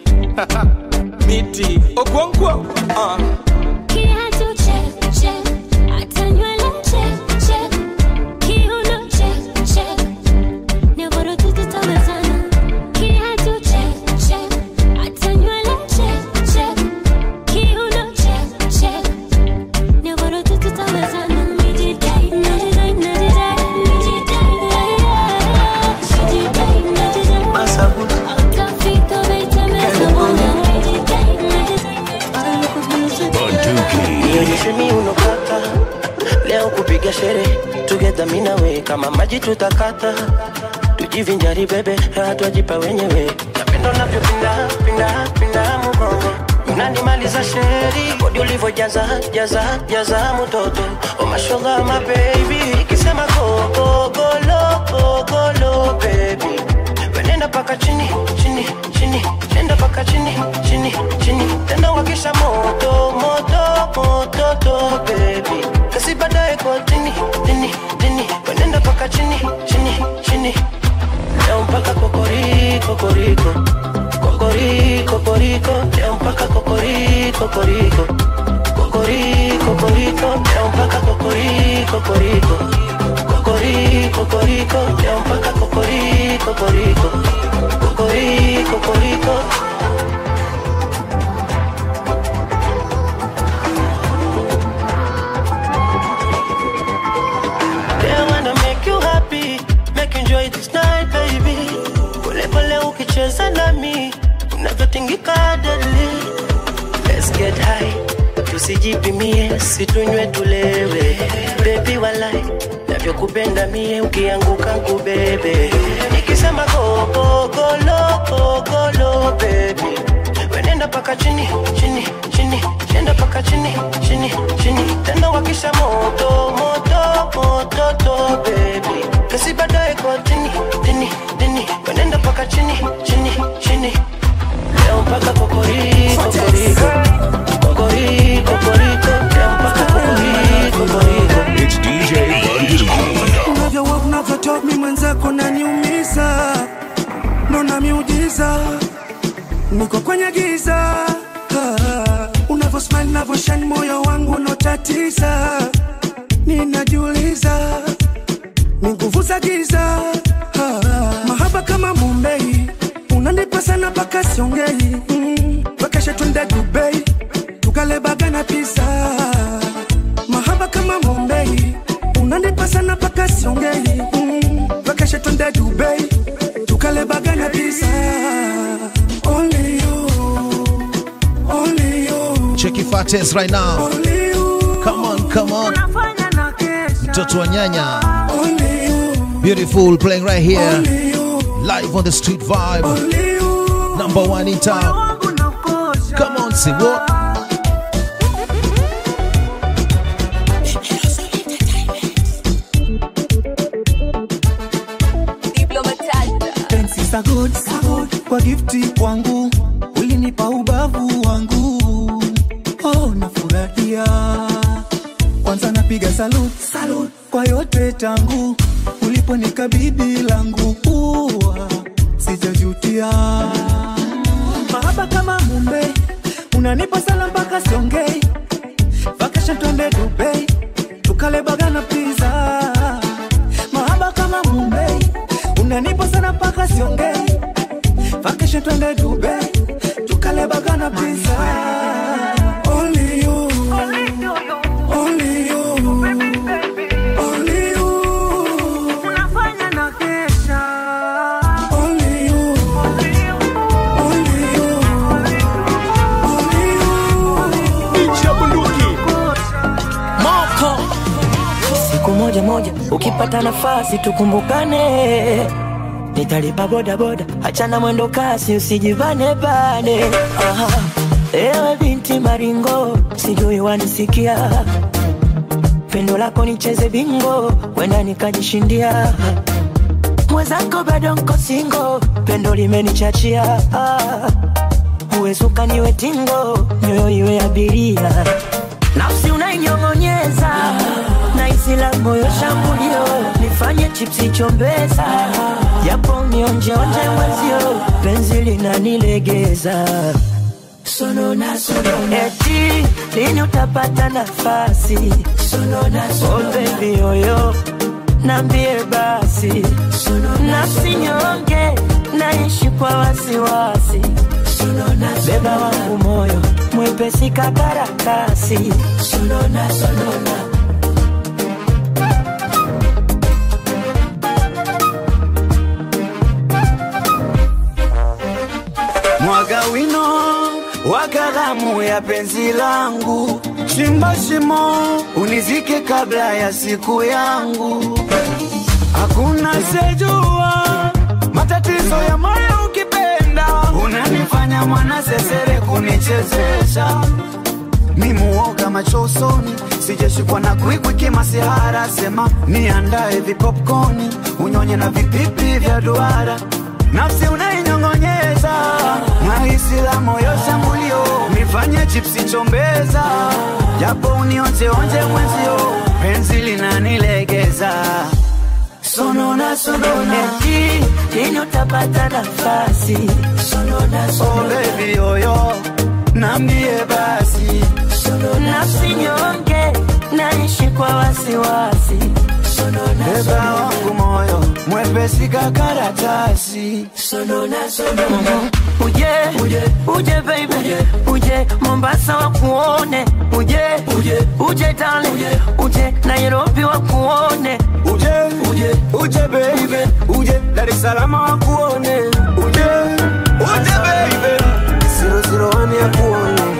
miti okonkwo uh. Kiatu check, check. Hata nywele check, check. Kiuno check, check. Nyororo tu tutawezana. Kiatu check, check. Hata nywele check, check. Kiuno check, check. Nyororo tu tutawezana. Nijidai, najidai, najidai, nijidai, yeah, yeah. Nijidai, najidai. Hautafika bei temeza bwana. Nijidai, nionyeshe miuno kaka leo kupiga sherehe together mimi na wewe kama maji tutakata tujivinjari bebe hatwajipa wenyewe napenda unavyopinda pinda pinda mgongo unanimaliza sheri kodi ulivyojaza jaza jaza mtoto oh mashallah my baby ikisema go go go lo go go lo baby wenenda paka chini chini chini nenda paka chini chini chini tena wakisha moto moto moto to baby kasi baadaye kwa dini dini dini wenenda paka chini chini chini leo mpaka kokori kokoriko kokori kokoriko leo mpaka kokori kokoriko kokori kokoriko leo mpaka kokori kokoriko kokori kokoriko leo mpaka kokori kokoriko kokori kokoriko They wanna make you happy, make you enjoy this night, baby. Pole pole ukicheza nami, unavyotingika deli. Let's get high, tusijipimie, situnywe tulewe. Baby walai, navyokupenda mie, ukianguka nkubebe. Nikisema go go go lo go go lo baby, wenenda paka chini chini chini, nenda paka chini chini chini, tena wakisha moto moto moto to baby, kasi baadaye kwa dini dini dini, wenenda paka chini chini chini, leo mpaka kokori kokoriko kokori kokoriko, leo mpaka kokori kokoriko. It's DJ Bunduki. unavyowa unavyotok mi mwenzako naniumiza mbona miujiza niko kwenye giza ah, unavyosmile navyoshani moyo wangu unotatiza ninajiuliza ni nguvu za giza ah, mahaba kama mumbei unanipa sana mpaka siongei mm, vakeshe tunde dubei tukalebaga na pisa mahaba kama mumbei unanipa sana mpaka siongei mm, vakeshe twende dubai tukalebaga na pisa artist right now. Come on, come on. Mtoto wa nyanya. Beautiful playing right here. Live on the street vibe. Number one in town. Come on, say what? Pensi za good, kwa gifti kwangu ulinipa ubavu wangu oh, nafurahia kwanza napiga salut, salut kwa yote tangu uliponikabidhi langu ua sijajutia mahaba kama Mumbai unanipa sala mpaka Songei vacation twende Dubai tukale baga na pizza mahaba kama Mumbai unanipa sana mpaka Songei vacation twende Dubai tukale baga na pizza Only you, only you, only you. Unafanya na kesha. Only you, only you, moko siku moja moja ukipata nafasi tukumbukane nitalipa bodaboda hachana mwendo kasi usijivane bane Aha. ewe binti maringo sijui wanisikia pendo lako nicheze bingo wenda nikajishindia mwenzako bado nko singo pendo limenichachia Ah. uwezo ukaniwe tingo nyoyo iwe abiria nafsi unainyong'onyeza na isila moyo shambulio nifanye chipsi chombeza japo nionjeonje mwezio penzi linanilegeza sonona sonona eti lini utapata nafasi sonona sonona oh baby yoyo nambie basi nafsi nyonge naishi kwa wasiwasi beba wangu moyo mwepesi kakarakasi sonona sonona mwaga wino wa kalamu ya penzi langu, chimba shimo unizike kabla ya siku yangu. Hakuna sejua matatizo ya moyo ukipenda, unanifanya mwana sesere kunichezesha mimuoga macho usoni, sijashikwa na kwikwi kimasihara, sema niandae vipopkoni, unyonye na vipipi vya duara, nafsi unainyong'onyeza, nahisi la moyo shambulio, nifanye chipsi chombeza, japo unionjeonje mwenzio, penzi linanilegeza sonona sonona eti lini utapata nafasi sonona oh sonona baby yoyo nambie basi nafsi nyonge naishi kwa wasiwasi beba wangu moyo mwepesi kakaratasi sonona sonona uje uje uje baby uje uje Mombasa wakuone uje uje uje darling uje uje Nairobi wakuone uje uje uje baby uje Dar es Salaam wakuone uje uje baby zero zero one ya kuone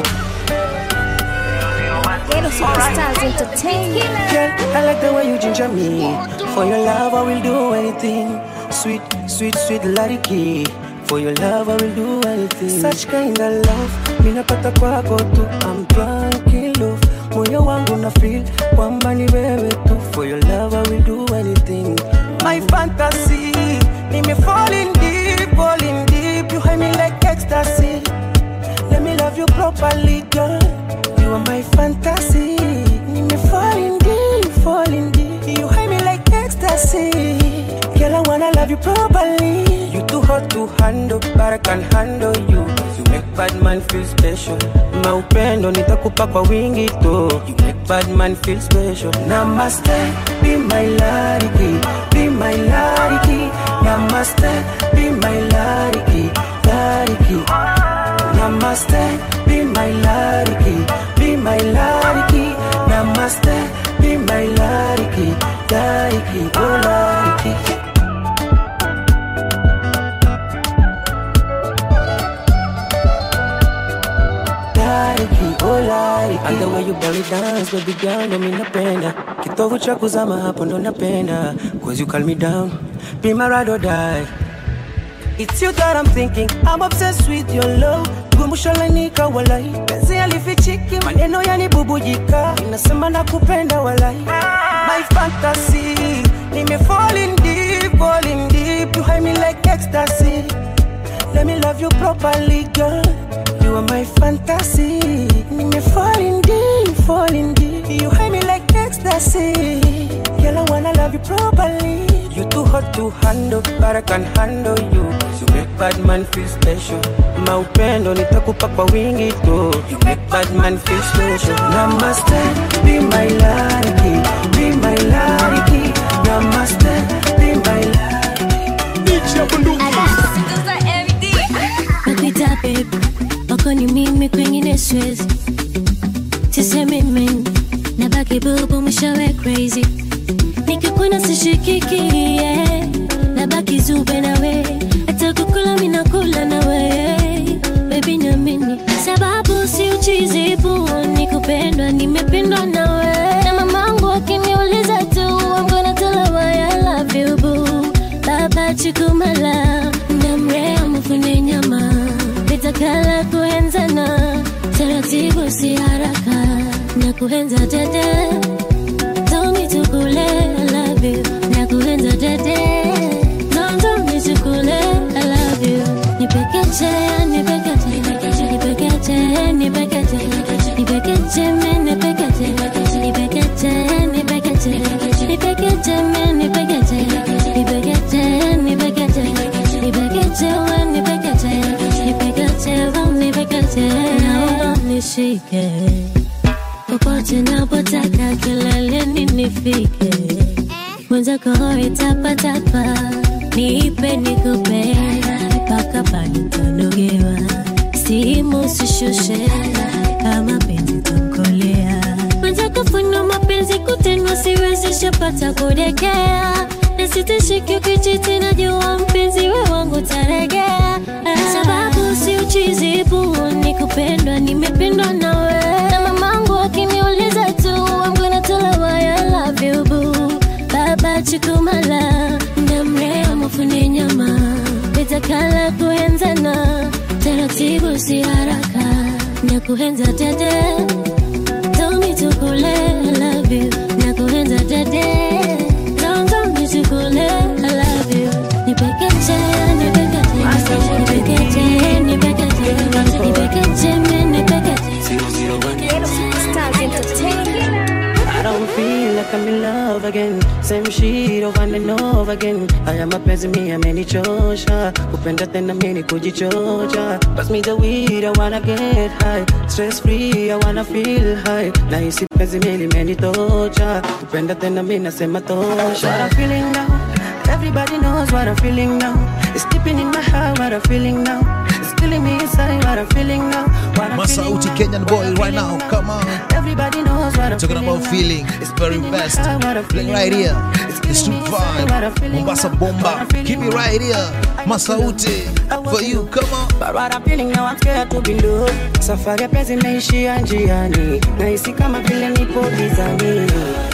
Ghetto Superstars Entertainment. Girl, I like the way you ginger me. For your love, I will do anything. Sweet, sweet, sweet Lariki. For your love, I will do anything. Such kind of love, minapata kwako tu. I'm drunk in love. Moyo wangu na feel kwamba ni wewe tu. For your love, I will do anything. My fantasy, me falling deep, falling deep. You hide me like ecstasy. Let me love you properly, girl. You are my fantasy. Me falling deep, falling deep. You hide me like ecstasy. Girl, I wanna love you properly. You too hot to handle, but I can handle you. You make bad man feel special. Maupendo nitakupa kwa wingi tu. You make bad man feel special. Namaste, be my lariki, be my lariki. Namaste, be my lariki, lariki. Namaste, be my lariki, be my lariki. Namaste, be my lariki, lariki, oh lariki. Lariki, oh lariki. the way you belly dance baby girl ndo mi napenda kitovu cha kuzama hapo ndo napenda cause you calm me down be my ride or die It's you that I'm thinking, I'm obsessed with your love. Gumushalainika walai, penzi alifichiki, maneno yanibubujika, inasema nakupenda walai. My fantasy, nime falling deep, falling deep, you hide me like ecstasy. Let me love you properly, girl. You are my fantasy. Nime falling deep, falling deep, you hide me like ecstasy. Girl, I wanna love you properly. You too hot to handle, but I can handle you. You make bad man feel special. Maupendo nitakupa kwa wingi tu. You make bad man feel special. Namaste, be my lady, be my lady. Namaste, be my nakuita babe wako ni mimi kwengine siwezi sisemi mimi nabaki bubu mwishowe crazy nikikuna sishikiki yeah. nabaki zube nawe hata kukula minakula nawe bebi namini sababu si uchizibu ni kupendwa nimependwa nawe na mamangu akiniuliza tu I'm gonna tell her why I love you boo baba chikumala ndamrea mufune nyama vitakala kuenzana taratibu si haraka na kuenza dede Tony tukule I love you na kuenza dede Tony tukule I love you nipekeche nipekeche nipekeche nipekeche nipekeche me nipekeche nipekeche nipekeche nipekeche me nipekeche nipekeche nipekeche nipekeche we nipekeche nipekeche we nipekeche naomba nishike popote napotaka kileleni nifike mwenzako itapatapa niipe nikupe mpaka panitanogewa simu sishushe kama penzi tamkolea mwenzako funo mapenzi kutenwa siwezi shapata kudekea nasitishiki ukichiti najua mpenzi we wangu taregea sababu si uchizibu ni kupendwa nimependwa nawe na mamangu akiniuliza tu I'm gonna tell her why I love you boo baba chikumala ndamrea mufune nyama vitakala kuenzana taratibu si haraka na kuenza dede Tony tukule I love you na kuenza dede Tony tukule I love you nipekeche nipekeche nipekeche nipekeche nipekeche me nipekeche Stars Entertainment. I don't feel like I'm in love again Same shit over and over again Haya mapenzi mi amenichosha Kupenda tena mimi kujichocha Pass me the weed, I wanna get high Stress free, I wanna feel high Na hisi penzi mi limenitocha Kupenda tena mi nasema tosha What I'm feeling now Everybody knows what I'm feeling now It's deep in my heart what I'm feeling now It's killing me inside what I'm feeling now What I'm feeling Masauti Kenyan boy right now. Come on. Everybody knows what I'm Talking feeling about feeling. It's very best. Playing right here. The street vibe. Mombasa Bomba. Keep it right here. Masauti. For you. Come on. But what I'm feeling now, I'm scared to be low. Safari ya penzi imeishia njiani, nahisi kama vile nipo gizani.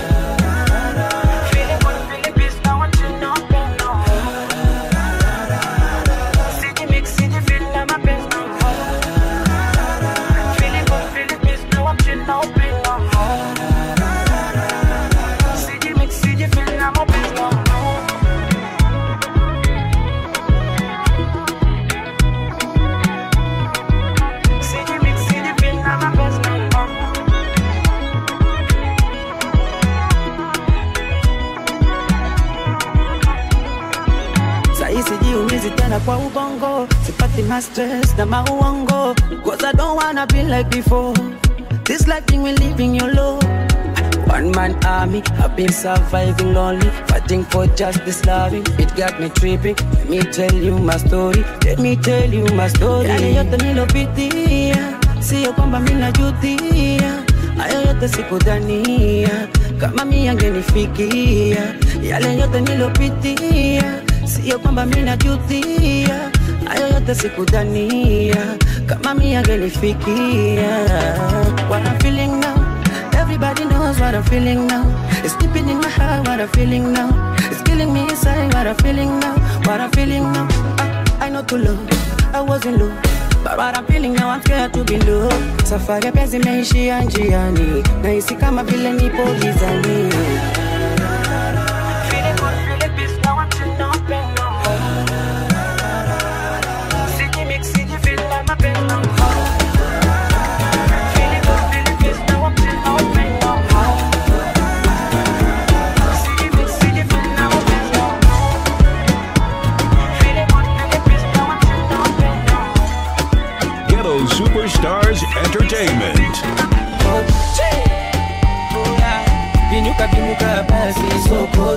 Sahi sijiumizi tena kwa ubongo, sipati ma stress na mauongo, cause I don't wanna be like before. This life thing we living your low. One man army, I've been surviving lonely, fighting for justice, loving. It got me tripping. Let me tell you my story. Let me tell you my story. Yale yote nilopitia, sio kwamba mimi najutia. Hayo yote sikudhania kama mimi angenifikia. Yale yote nilopitia, sio kwamba mimi najutia. Hayo yote sikudhania kama mimi angenifikia. What I'm feeling now Everybody knows what I'm feeling now. It's deep in my heart, what I'm feeling now. It's killing me inside, what I'm feeling now. What I'm feeling now. I, I know too low, I wasn't low. But what I'm feeling now, I'm scared to be low. Safari ya penzi imeishia njiani, nahisi kama vile nipo gizani. Feeling good, feeling peace, now I'm chilling on pen no more. Siji mix, siji feel like my pen no more. Feeling good, feeling peace, now I'm chilling on pen no more. Siji mix, siji feel like my pen no more. Feeling good, feeling peace, now I'm chilling on pen no more. Ghetto Superstars Entertainment. Binyuka binyuka basi soko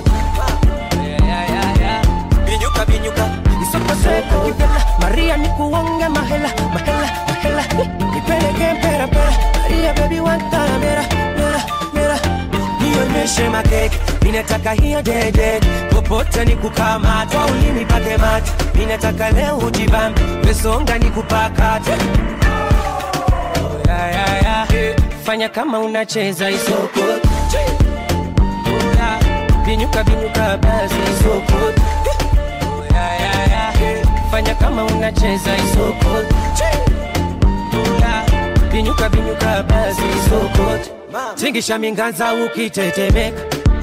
Binyuka binyuka isoko soko Nipela Maria nikuonge mahela mahela mahela Nipeleke mpera mpera Maria baby wantana mera mera mera Nionyeshe makeke Ninataka hiyo dede Popote nikukamata Ulimi pake mate Ninataka leo ujibambe Mesonga nikupakate ya, ya, ya. Fanya kama unacheza isoko Ya, Binyuka binyuka basi isoko Ya, ya, ya. Fanya kama unacheza isoko Ya, Binyuka binyuka basi isoko Tingisha minganza ukitetemeka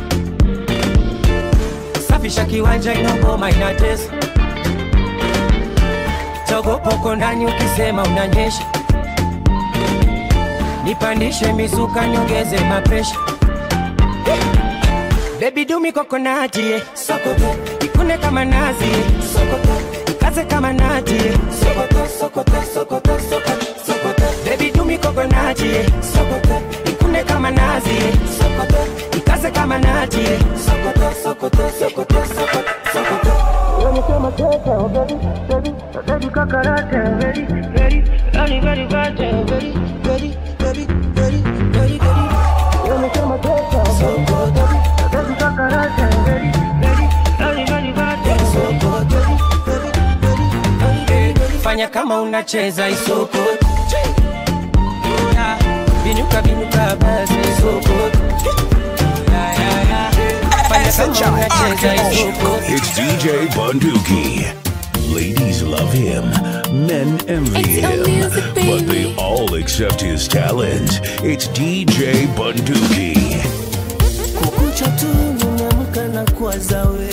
Safisha kiwanja inogoma inatesa Togopoko ndani ukisema unanyesha nipandishe mizuka nyongeze mapresha bebi dumi kokonati eh. sokoto ikune kama nazi eh. sokoto ikaze kama nati eh. sokoto sokoto sokoto sokoto sokoto bebi dumi kokonati eh. sokoto ikune kama nazi eh. sokoto ikaze kama nati eh. sokoto sokoto sokoto sokoto sokoto Wanasema tete, oh baby, baby, baby kakarate, ready, ready, ready, ready, ready, ready, ready, ready, ready, ready, ready. Wanasema tete, oh baby, baby, baby kakarate, ready, ready, ready, ready, ready, so good, ready, ready, ready, ready, ready, ready. Fanya kama unacheza isoko Yeah. Binyuka binyuka basi isoko Yeah, yeah, yeah. Fanya kama unacheza isoko It's DJ Bunduki. Ladies love him, men envy him, but they all accept his talent. It's DJ Bunduki. kukucha tu nimeamka na kuwaza we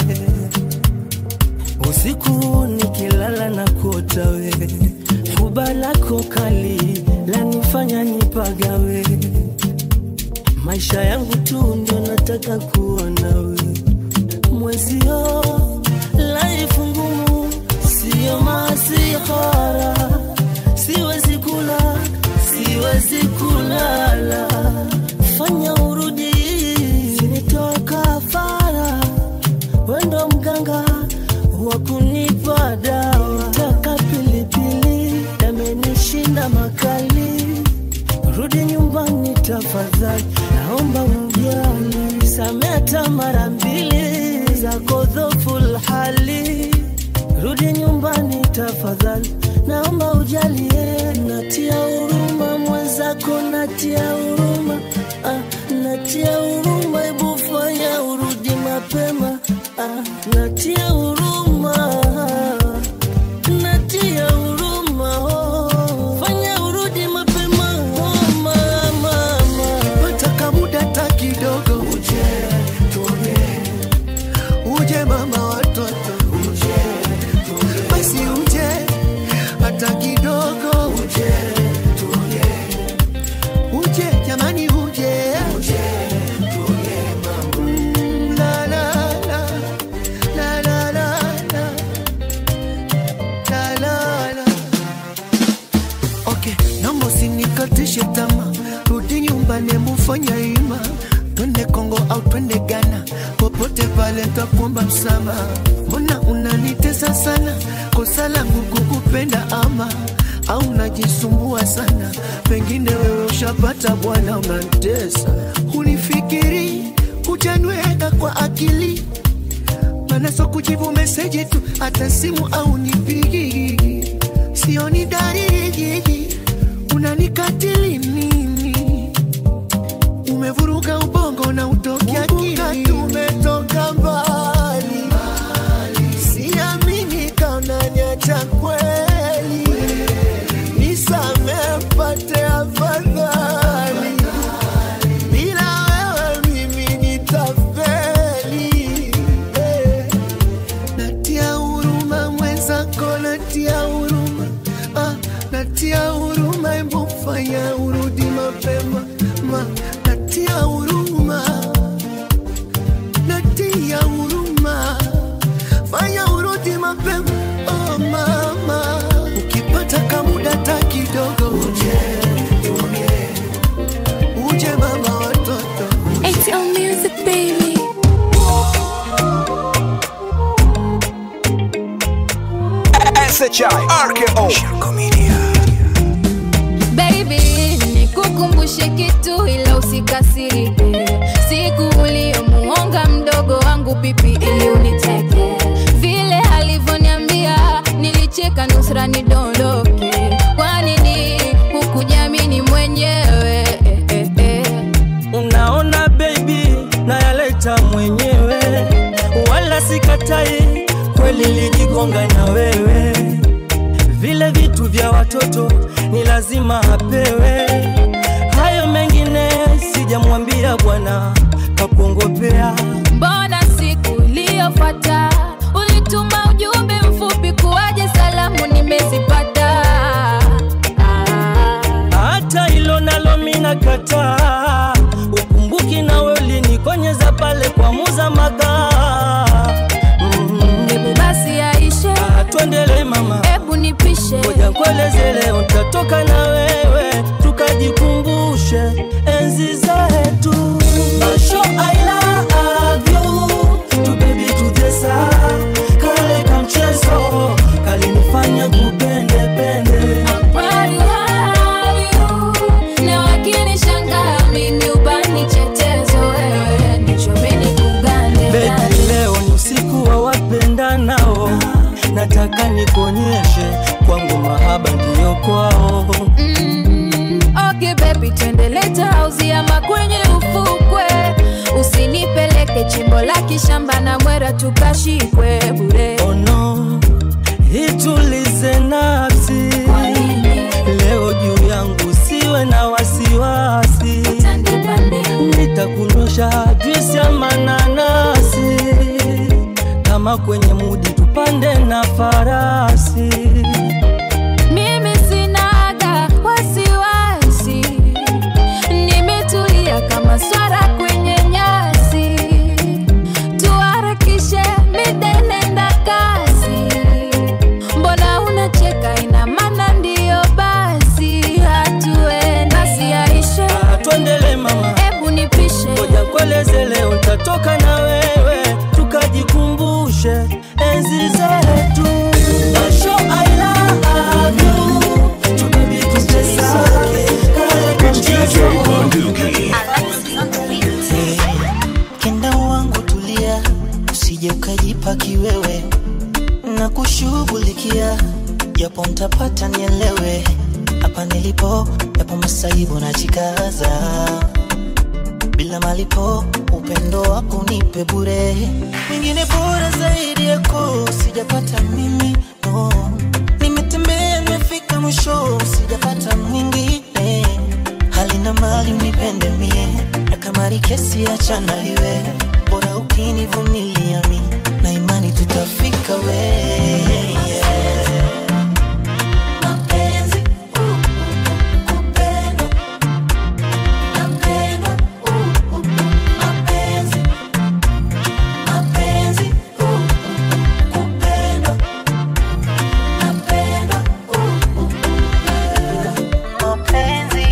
usiku nikilala na kuota we fuba lako kali lanifanya nipagawe maisha yangu tu ndio nataka kuona we mwezio laifu ngumu siyo masihara siwezi kula siwezi kulala fanya urudi sinitoka fara wendo mganga wa kunipa dawa taka pilipili yamenishinda makali rudi nyumbani tafadhali naomba ujali sameta mara mbili zako dhoful hali rudi nyumbani tafadhali naomba ujalie natia huruma mwenzako natia huruma ah, natia huruma hebu fanya urudi mapema ah, natia huruma natia huruma oh. fanya urudi mapema oh, mama pata kamuda ta kidogo uje tuone uje mama watoto uje basi uje hata kidogo uje tuone uje jamani uje uje tuone mama Mm, la la la la la la la la la la okay naomba usinikatishe tama rudi nyumbani mufanya ima twende kongo au twende ghana popote pale ntakuomba msamaha mbona unanitesa sana kosa langu kukupenda ama au najisumbua sana pengine wewe ushapata bwana unantesa unifikiri hujanweka kwa akili mana so kujibu meseji tu hata simu au nipigi sioni dalili unanikatili mimi umevuruga ubongo na utoki akili tumetoka mbali siamini kaunaniacha kweli nisame pate afadhali bila wewe mimi nitafeli eh. natia huruma mwenzako natia huruma ah, natia huruma embu fanya urudi mapema ma, natia huruma natia huruma fanya urudi mapema oh, mama ukipata kamuda ta kidogo uje uje uje mama watoto It's all music, baby. SHI RKO Shirko Media Baby, nikukumbushe kitu ila usikasirike. Siku uliyomuonga mdogo wangu pipi ili uniteke, vile alivyoniambia nilicheka nusra nidondoke. Kwa nini hukujamini mwenyewe? Eh, eh, eh. unaona baby nayaleta mwenyewe wala sikatai kweli lijigonga na wewe vile vitu vya watoto ni lazima apewe hayo mengine sijamwambia bwana kakuongopea Mbona siku iliyofuata ulituma ujumbe mfupi kuwaje salamu nimezipata? hata hilo nalo mina kataa ukumbuki nawe ulinikonyeza pale kwa muza maga Hebu basi yaishe, twendele mama hebu nipishe, ngoja nkueleze leo ntatoka na wewe tukajikumbushe enzi zetu Basho, I love you. Tu baby tutesa kale kamchezo kalinifanya kupende pende Proud to have you. Na wakinishangaa mimi ubani chetezo, wewe nichomeni kugande Baby, leo ni usiku wa wapendanao, nataka nikuonyeshe kwangu mahaba ndiyo kwao. Okay baby, twende leta hausi ama kwenye ufukwe, usinipeleke chimbo la kishamba na mwera tukashikwe bure. Oh no, itulize nafsi leo juu yangu, siwe na wasiwasi, nitakunyosha juisi ya mananasi, kama kwenye mudi tupande na farasi. Mimi sinaga wasiwasi, nimetulia kama swara kwenye nyasi. Tuharakishe mida inaenda kasi, mbona unacheka? Ina maana ndiyo basi, hatuende basi yaishe. Twendele mama, hebu nipishe, ngoja nkueleze leo, ntatoka na wewe tukajikumbushe enzi zetu. Basho, I love you. Tu baby tutesa kale kamchezo. kenda wangu tulia, usije ukajipa kiwewe na kushughulikia, japo mtapata nielewe, hapa nilipo yapo masaibu na jikaza bila malipo, upendo wako nipe bure, mwingine bora zaidi yako sijapata mimi no. Nimetembea nimefika mwisho, sijapata mwingine halina mali unipende mie na kama ni kesi achana iwe bora ukinivumilia mi na imani tutafika we Mapenzi, uh, kupendwa, napendwa, uh, uh, mapenzi, mapenzi, uh, kupendwa, napendwa, uh, uh, mapenzi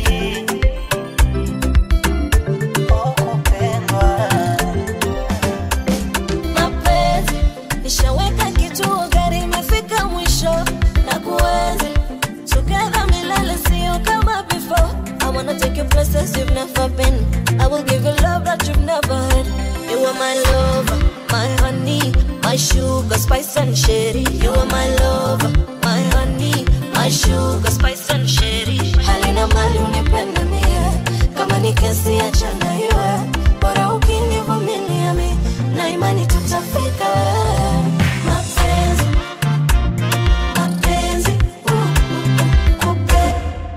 mapenzi nishaweka kituo gari imefika mwisho na kuenzi together milele sio kama before I wanna take you places you've never been I will give you love that you've never had You are my lover, my honey My sugar, spice and sherry You are my lover, my honey My sugar, spice and sherry Halina mali unipende mie Kama ni kesi achana iwe bora ukinivumilia mi na imani tutafika mapenzi mapenzi uh, uh, uh, kupe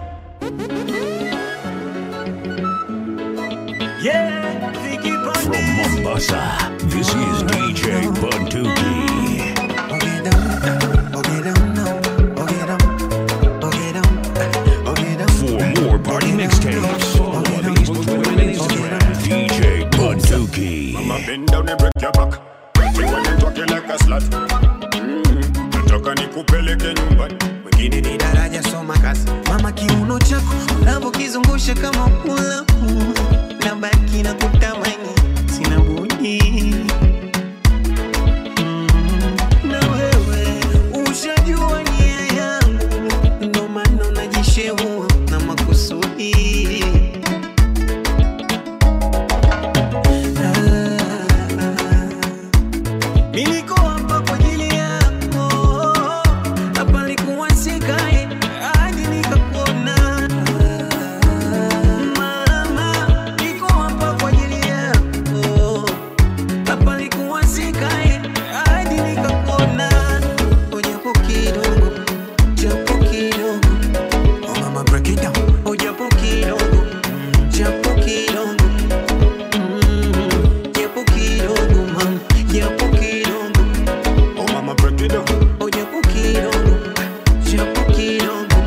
Yeah, From Mombasa, this is DJ Bunduki. For more party mixtapes, follow on Facebook, Twitter, and Instagram. DJ Bunduki. Mama bend down and break your back. Pretty when you talking like a slut. Mm, nataka nikupeleke nyumbani. wengine ni daraja soma kazi mama kiuno chako unavyokizungusha kama mulamu na baki na kutamani sina budi Mm, na wewe ushajua nia yangu ndo maana unajishehua na makusudi Mi niko hapa kwa ajili yako hapa nilikuwa sikae hadi nikakuona mama niko hapa kwa ajili yako hapa nilikuwa sikae hadi nikakuona ujapo kidogo japo kidogo oh mama break it down ujapo kidogo japo kidogo Mm, japo kidogo mama japo kidogo Oh mama break it down. oh japo kidogo japo kidogo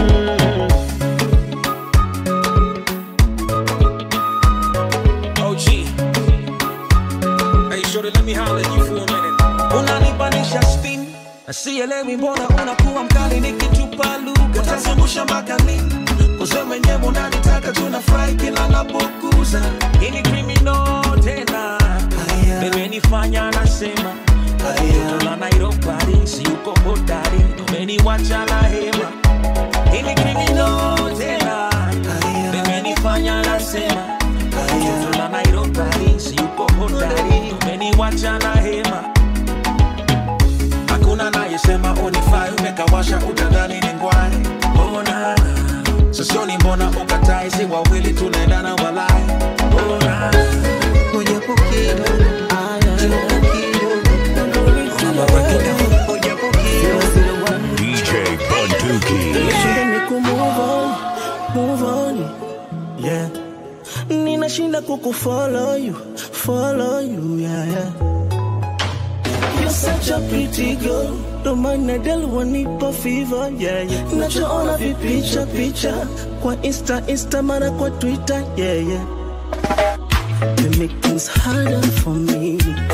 OG. Hey, shorty, let me holler at you for a minute. unanipanisha spin sielewi mbona unakuwa mkali nikitupa lugha utazungusha mpaka lini kuze mwenyewe unanitaka tunafurahi kila napokuza ini krimino tena bemenifanya nasema Toto la Nairobi si uko hodari umeniwacha na hema ini krimino tena bemenifanya nasema Toto la Nairobi si uko hodari umeniwacha na hema hakuna nayesema unifai umekawasha utadhani ni ngwai ona sosioni mbona ukatai si wawili tunaendana walai ona ujapo kidogo japo DJ Bunduki. Shida ni ku move on, move on, yeah. Ninashinda kukufollow you, follow you, yeah, yeah. You're such a pretty girl, ndo maana del wanipa fever, yeah, yeah. Nachoona vipicha picha kwa insta insta mara kwa twitter, yeah, yeah. You make things harder for me.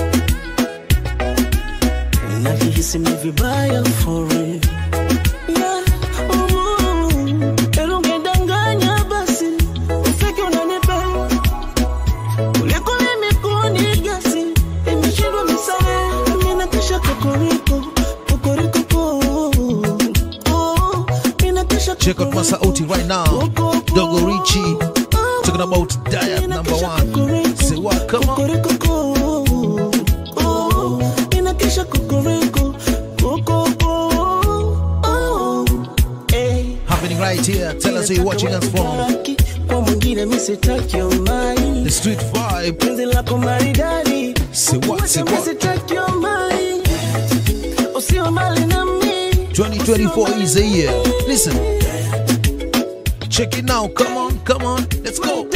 Najihisi mi vibaya for real. Yeah, mm, ero ungedanganya basi, ufike unanipenda. Kuliko mimi kunigasi, imeshindwa misare, mimi nakesha kokoriko, kokoriko po. Oh, mimi nakesha Check out Masauti right now. Dogo Richie. Talking about Diet number one. Say what? Come on. Oh, inakesha kokoriko, kokoko. Oh, eh. Happening right here. Tell us where you're watching us from. kwa mwingine misitaki umai The street vibe. penzi lako maridadi Say what? Say Wacha what? misitaki umai usiwe mali na mi 2024 is a year. Listen. Check it now. Come on. Come on. Let's go.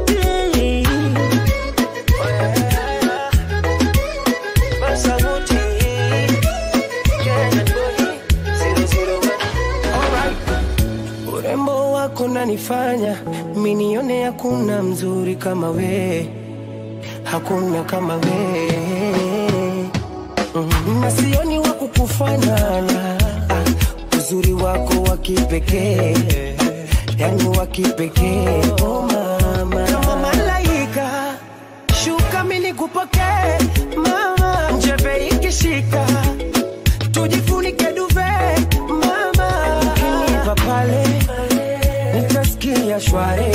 urembo wako nanifanya minione hakuna mzuri kama we hakuna kama we mm, na sioni wa kukufanana ah, uzuri wako wa kipekee yani wa kipekee oh mama kama malaika shuka mini kupokee mama njeve ikishika tujifunike duve mama ukinipa pale nitasikia shware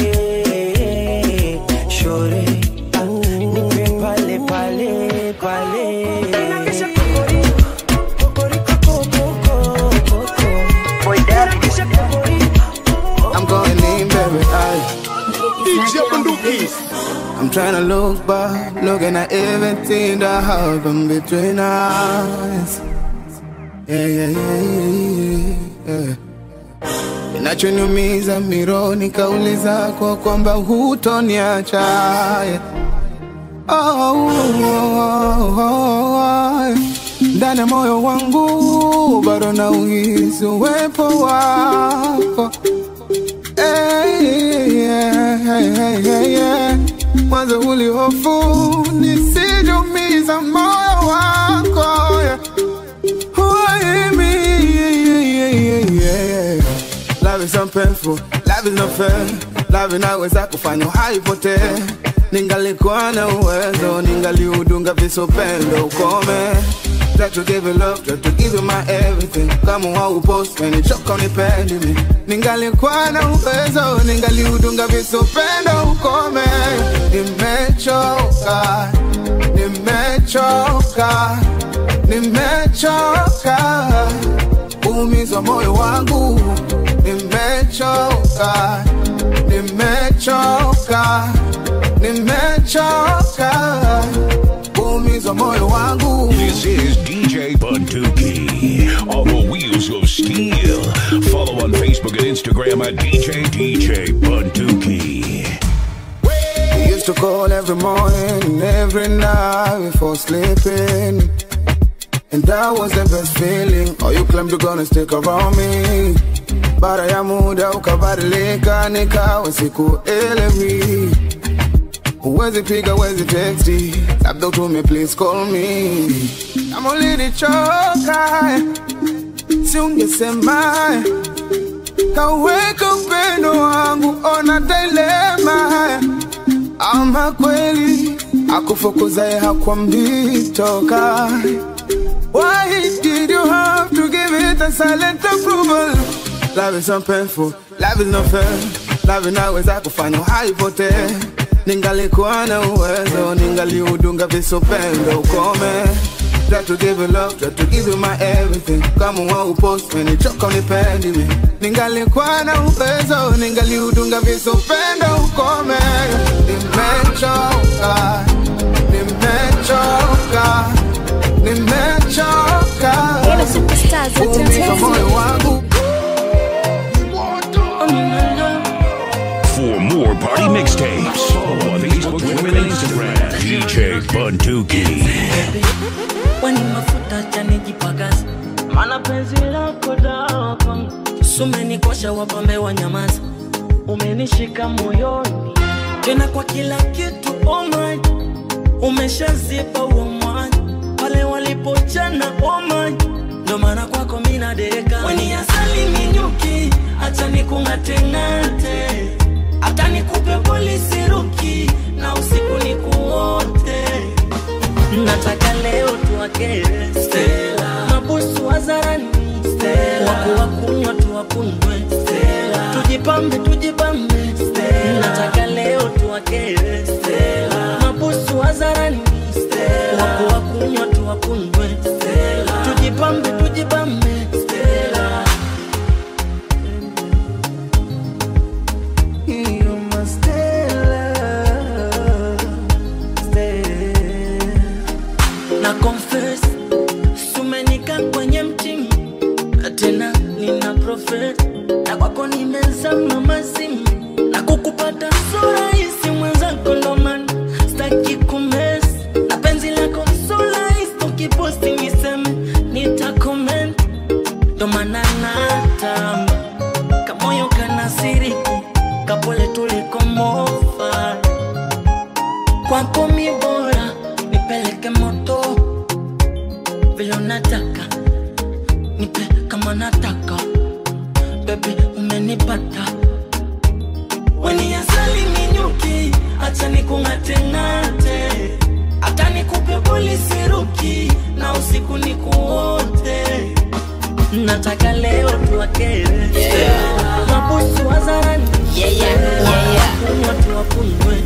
shore ah, nipe pale pale pale Inakesha kokori, kokori, koko, koko, koko. Inakesha kokori, I'm going in very high. DJ Bunduki. trying to look back, looking at everything that happened between us. Yeah, yeah, yeah, yeah, yeah. Kinachoniumiza mironi kauli zako kwamba hutoniacha yeah. oh, oh, oh, oh, oh. Ndani ya moyo wangu bado na uhisi uwepo wako hey, yeah, hey, hey, hey, yeah. Mwanzo ulihofu nisijumiza moyo wako yeah. Why me? Yeah, yeah, yeah, yeah, yeah. Love is so painful, love is not fair. Love inaweza kufanya haipotee. Ningalikuwa na uwezo, ningaliudunga visopendo ukome. Try to give you love, try to give you my everything. Kama haupost, umenichoka unipendi mi. Ningalikuwa na uwezo, ningaliudunga visopendo ukome. Nimechoka, nimechoka, nimechoka. Umizwa moyo wangu, nimechoka, nimechoka, nimechoka. Umizwa moyo wangu. This is DJ Bunduki on the wheels of steel. Follow on Facebook and Instagram at DJ DJ Bunduki. We used to call every morning and every night before sleeping. And that was the best feeling. Oh, you claimed you're gonna stick around me. Baada ya muda ukabadilika, nikawa sikuelewi. Huwezi piga, huwezi texti, labda utume please call me. Kama ulinichoka, si ungesema kaweka upendo wangu, ona dilema ama kweli akufukuzaye hakwambii toka. Why did you have to give it a silent approval? Love is so painful, love is not fair. Love inaweza kufanya haipotee. Ningalikuwa na uwezo, ningaliudunga visopendo ukome. Try to give you love, try to give you my everything. Kama haupost, umenichoka unipendi mi. Ningalikuwa na uwezo, ningaliudunga visopendo ukome. Nimechoka, nimechoka, nimechoka. Umiza moyo wangu. For more party mixtapes, follow on Facebook, Twitter, and Instagram. DJ Bunduki. Wani mafuta chanijipakaza, mana penzi lako dawa kwangu. Sumenikosha wapambe wa nyamaza, umenishika moyoni tena kwa kila kitu oh my, umeshazipa uo mwanya pale walipochana oh my, ndo maana kwako mina deka weni asali minyuki, acha nikung'ateng'ate, hata nikupe polisi ruki na usiku nikuote nataka leo tuwakere Stella, mabusu wazarani Stella, waku wakunywa tuwakunywe Stella, tujipambe tujipambe Stella, nataka leo tuwakere Stella, mabusu wazarani Stella, waku wakunywa tuwakunywe Stella, tujipambe tujipambe Stella. You're my Stella, Stella na confess sumenika kwenye mtimi na tena nina profet na kwako nimezama mazimu na kukupata so rahisi mwenzako ndoman staki kumes na penzi lako so rahisi ukiposti niseme nitakoment ndomana natamba kamoyo kanasiriki kapole tulikomofa kwako mi bora nipeleke moto vile unataka nipe kama nataka bebi umenipata weni asali minyuki acha nikung'ateng'ate hata nikupe polisi ruki na usiku nikuote nataka leo tuwakere mabusu wazarani kunywa tuwakunywe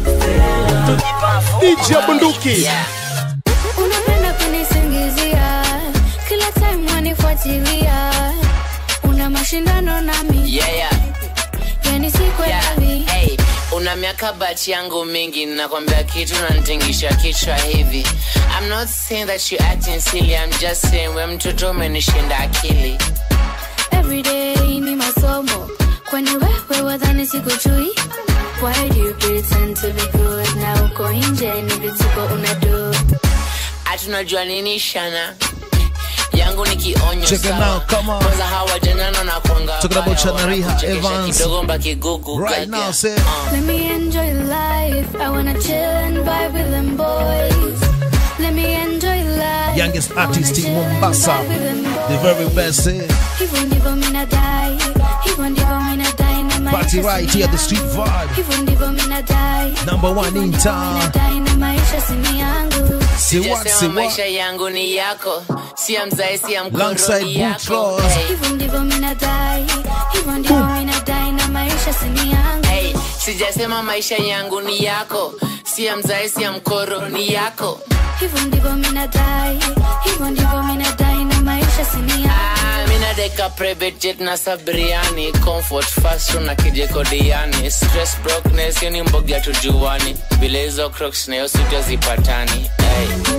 DJ Bunduki. Unapenda kunisingizia kila time wanifuatilia, una mashindano nami Yeah, yeah. yani sikwelewi Hey, una una miaka bachi yangu mingi nakwambia kitu nantingisha kichwa hivi I'm not saying that you acting silly I'm just saying we mtoto umenishinda akili Everyday ni masomo kwani wewe wadhani sikujui Why do you pretend to be good na uko nje ni vituko unadu hatunajua nini shana yangu ni kionyo Check it sawa. out, come on. kwanza hawa janana na kwanga Talking about wabaya, Chanariha wanakuchekesha Evans. kidogo mbakigugu Right now, say. Let me enjoy life I wanna chill and vibe with them boys Let me enjoy life Youngest artist in Mombasa. The very best. Eh? Hivyo ndivyo mina dai Hivyo ndivyo mina dai na maisha Party right here, the street vibe. Hivyo ndivyo mina dai Number one in town. dai na maisha sini yangu Say what, Sijasema say what? maisha yangu ni yako si ya mzae si ya mkoro Alongside ni yako Boutros. hey. Hivyo ndivyo mina dai Hivyo ndivyo mina dai na maisha sini yangu Hey, sijasema maisha yangu ni yako si ya mzae si ya mkoro ni yako Hivyo ndivyo mina dai Hivyo ndivyo mina dai na maisha sini yangu Ah, mina deka private jet na sabriani comfort fast na kijekodiani stress brokenness yoni mbogi tujuani bila hizo crocs na hiyo suti hazipatani hey.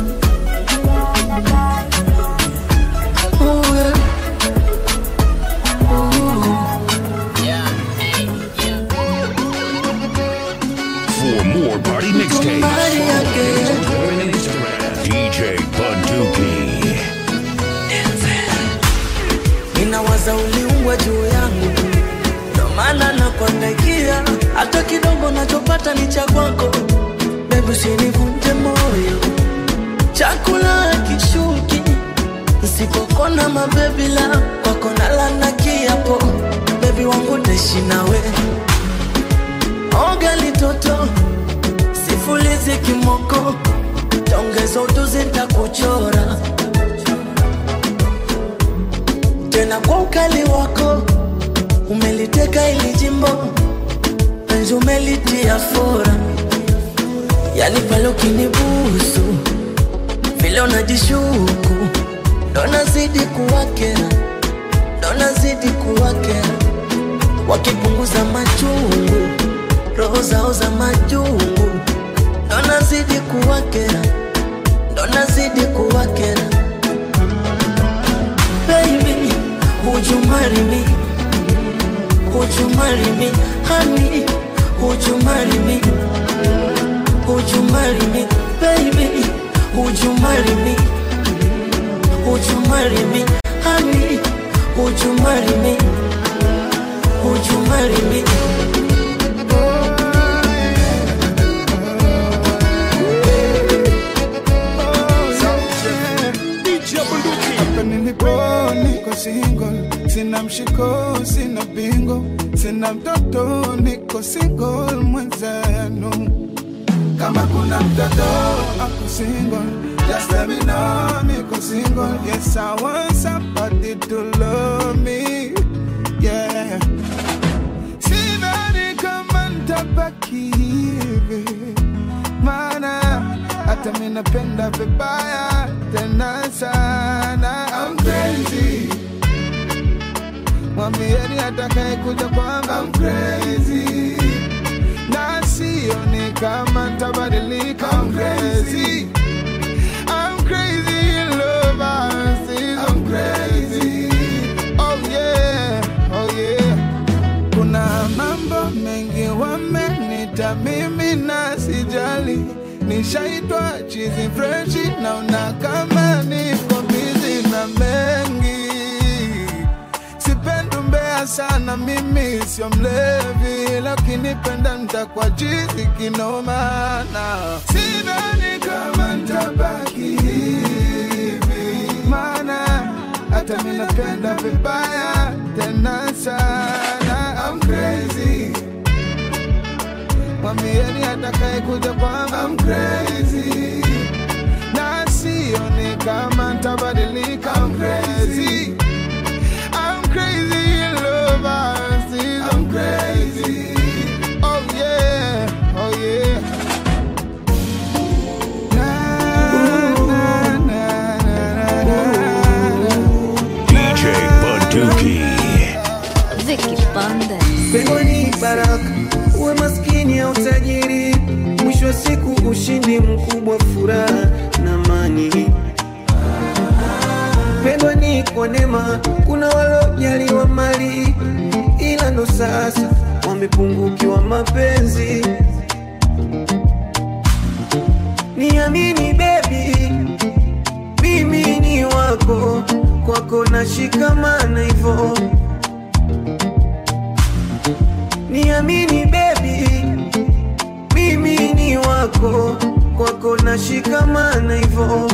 For more party mixtapes, follow on Instagram, DJ Bunduki. ninawaza uliumbwa juu yangu ndo maana nakuangaikia hata kidogo nachopata ni cha kwako bebi usinivunje moyo chakula kishuki nsipokona mabebila kwako nalana kiapo bebi wangu taishi nawe oga litoto sifulizi kimoko taongeza utuzi ntakuchora tena kwa ukali wako umeliteka ili jimbo penzi umelitia fora yani pale ukinibusu vile unajishuku ndo nazidi kuwakera ndo nazidi kuwakera wakipunguza machungu roho zao za majungu ndo nazidi kuwakera ndo nazidi kuwakera baby would you marry me would you marry me honey would you marry me would you marry me baby would you marry me would you marry me honey would you marry me would you marry me Hapa nilipo niko single, sina mshiko, sina bingo, sina mtoto, niko single mwenzenu. Kama kuna mtoto ako single, just let me know, niko single. Yes, I want somebody to love me, yeah. Sidhani kama nitabaki hivi, maana hata mi napenda vibaya tena sana. I'm crazy, mwambieni atakaye kuja kwangu I'm crazy, na sioni kama nitabadilika. I'm crazy, I'm crazy in love. I see I'm crazy. Oh yeah, oh yeah. Kuna mambo mengi wamenita mimi na sijali, nishaitwa chizi freshi, naona kama niko bizi na mengi. Sipendi umbea sana, mimi sio mlevi, lakini penda ntakuwa chizi kinomana. Sidhani kama ntabaki hivi, maana hata mi napenda vibaya tena sana. I'm crazy, mwambieni atakaye kuja kwangu I'm crazy, na sioni kama ntabadilika. I'm crazy, I'm crazy in love. I see I'm crazy. Oh yeah, oh yeah. DJ Bunduki. Vicky Banda Pengo ni baraka, uwe maskini wa furaha na amani. Pendwa ni kwa neema, kuna walojaliwa mali, ila ndo sasa wamepungukiwa mapenzi. Niamini baby, mimi ni wako, kwako nashikamana hivyo. Niamini baby, mimi ni wako, kwako nashikamana hivyo.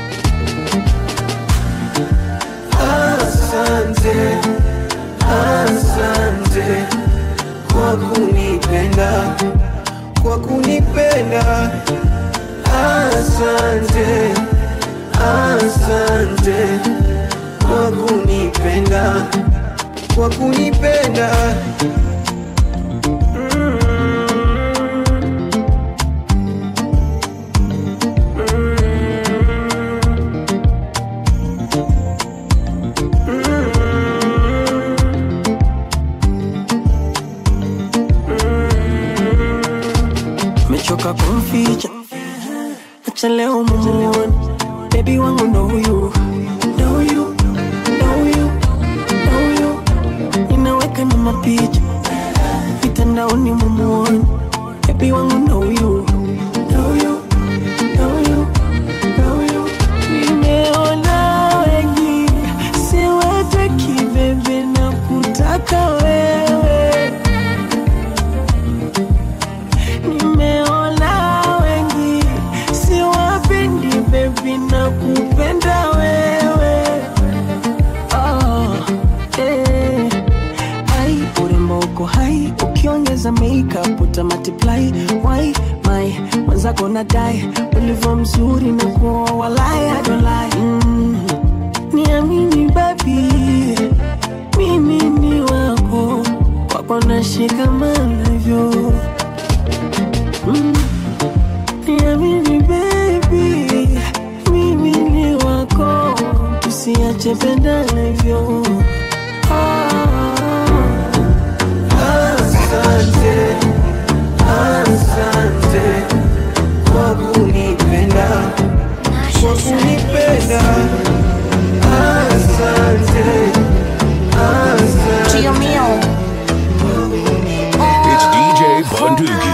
Asante, asante kwa kunipenda, kwa kunipenda. Asante, asante kwa kunipenda, kwa kunipenda. mechoka kumficha acha leo mumuone bebi wangu ndo huyu ndo huyu ndo huyu ndo huyu ninaweka na mapicha mitandaoni mumuone bebi wangu ndo huyu ndo huyu ndo huyu ndo huyu nimeona wengi siwataki bebe na kutaka wewe nimeona wengi siwapendi bebi na kupenda wewe oh, eh. ai urembo uko hai ukiongeza makeup uta multiply why my mwenzako na dai ulivyo mzuri na kuoa walai I don't lie mm. niamini babi mimi ni wako kwako nashikamana hivyo Mm. Niamini baby, mimi ni wako, tusiache pendana hivyo. Asante, asante kwa kunipenda, kwa kunipenda. Asante, asante. It's DJ Bunduki.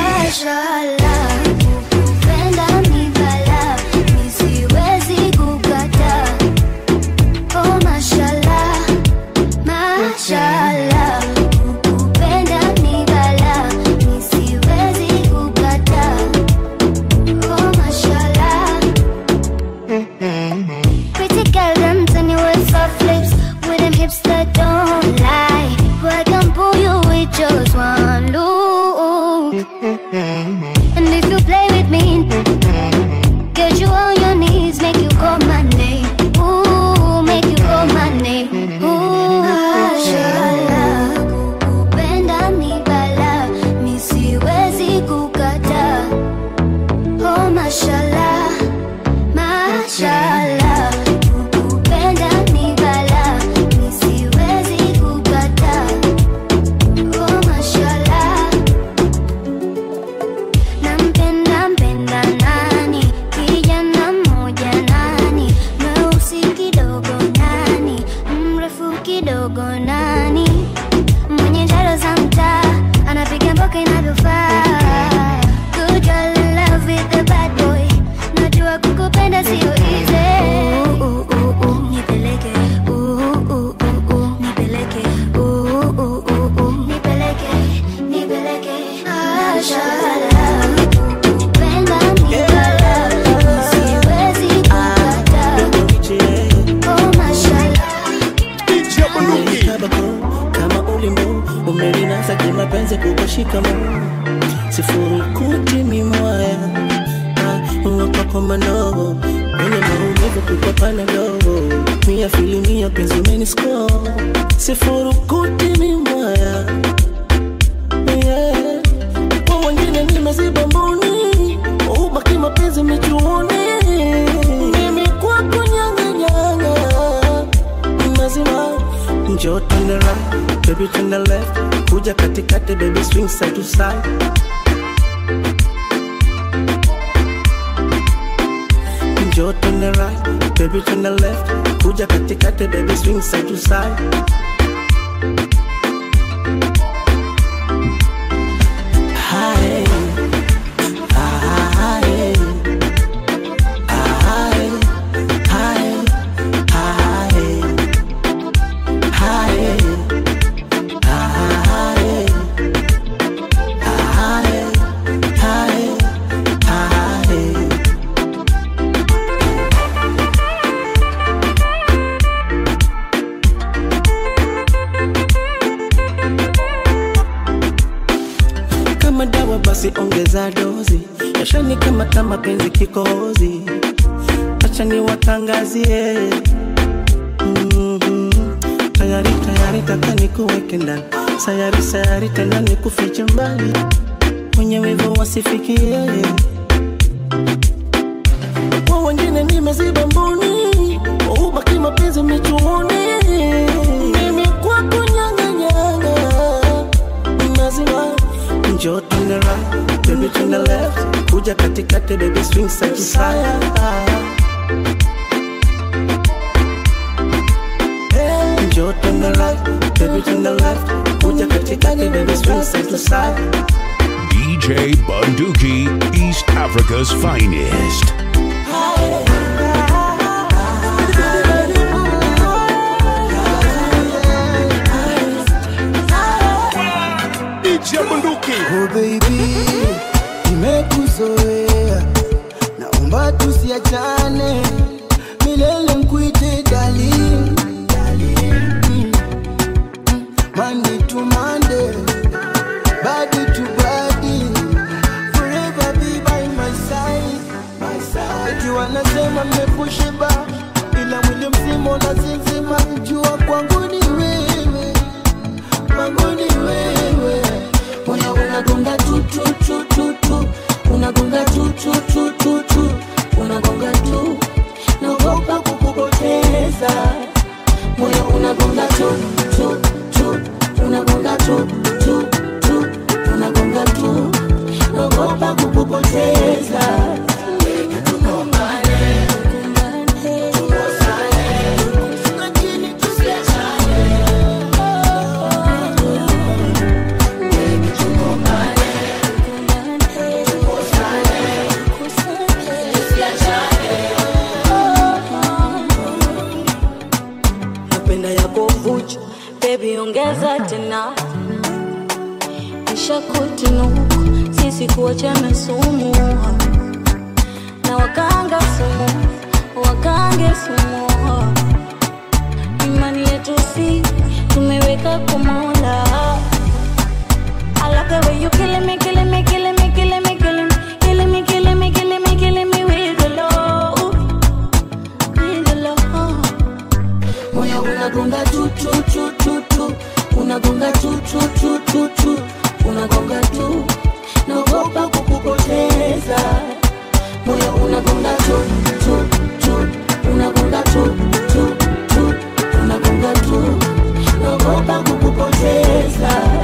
Kupenda ni balaa, mi siwezi kukataa. Oh, mashallah, mashallah. Kupenda ni balaa, mi siwezi kukataa. Oh, mashallah. Pretty girl, them tell you with soft lips, with them hips that don't lie. Boy, I can pull you with just one look. And if you play with me, get you on your knees, make you call my name. Ooh, make you call my name. Ooh, mashallah. Kupenda ni balaa, mi siwezi kukataa. Oh, mashallah, mashallah. Kupenda ni balaa, mi siwezi kukataa. Oh, mashallah. Nampenda mpenda nani? Kijana mmoja nani? Mweusi kidogo nani? Mrefu kidogo nani? Mwenye njaro za mtaa anapiga mboka inavyofaa. Good girl in love with the bad boy. Najua kukupenda sio easy. Ooh, ooh, ooh, ooh, nipeleke. Ooh, ooh, ooh, ooh, nipeleke. Ooh, ooh, ooh, ooh, nipeleke. Nipeleke. Mashallah. Kupenda ni balaa, siwezi kukataa. Oh, mashallah. Umenikabako kama ulimbo umelinasa kimapenzi kukushikamo sifurukuti mimwaya uwapakomanogo ene maumivu kukopana dogo mia filimia penzi umenisko sifurukuti mimwaya yeah. kwa wengine nimeziba mboni ubaki mapenzi michuoni mimi kwako nyanganyanga mazima njoo turn the right baby turn the left kuja katikati baby swing side to side njoo twende right baby twende left kuja katikati baby swing side to side Hi. Hi. Hi. Hi. Hi. Hi. kama dawa basi ongeza dozi yashani kama kama penzi kikozi acha niwatangazie Mhm. tayari tayari taka nikuweke ndani sayari sayari tena nikufiche mbali mwenye wivu wasifikie kwa wengine nimeziba mboni ubaki mapenzi michuoni mimi kwako nyanganyanga mazima njoo twende right baby twende left kuja katikati baby swing side to side njoo twende right baby twende left kuja katikati baby swing side to side DJ Bunduki, East Africa's finest. DJ Bunduki. Oh baby, nimekuzoea, naomba tusiachane milele, nkuite darling, Mm, mm, Monday to Monday, body to body, forever be by my side, my side. Eti wanasema mmekushiba, ila mwili mzima unazizima, jua kwangu ni wewe, kwangu ni wewe Moyo unagonga tu tu tu tu tu unagonga tu tu tu tu tu unagonga tu naogopa kukupoteza moyo unagonga tu tu tu unagonga tu tu tu unagonga tu naogopa kukupoteza lakini tusiachane napenda yako vuchu bebi ongeza tena ishakutinuku sisi kuachana sumu na wakanga sumu wakange sumu imani yetu si tumeweka kumola I love the way you killing me, killing me, killing me, killing me, killing me, killing me, killing me, killing me, killing me with the love, with the love. moyo unagonga tu tu tu tu tu unagonga tu tu tu tu tu unagonga tu naogopa kukupoteza moyo unagonga tu tu tu unagonga tu tu tu unagonga tu naogopa kukupoteza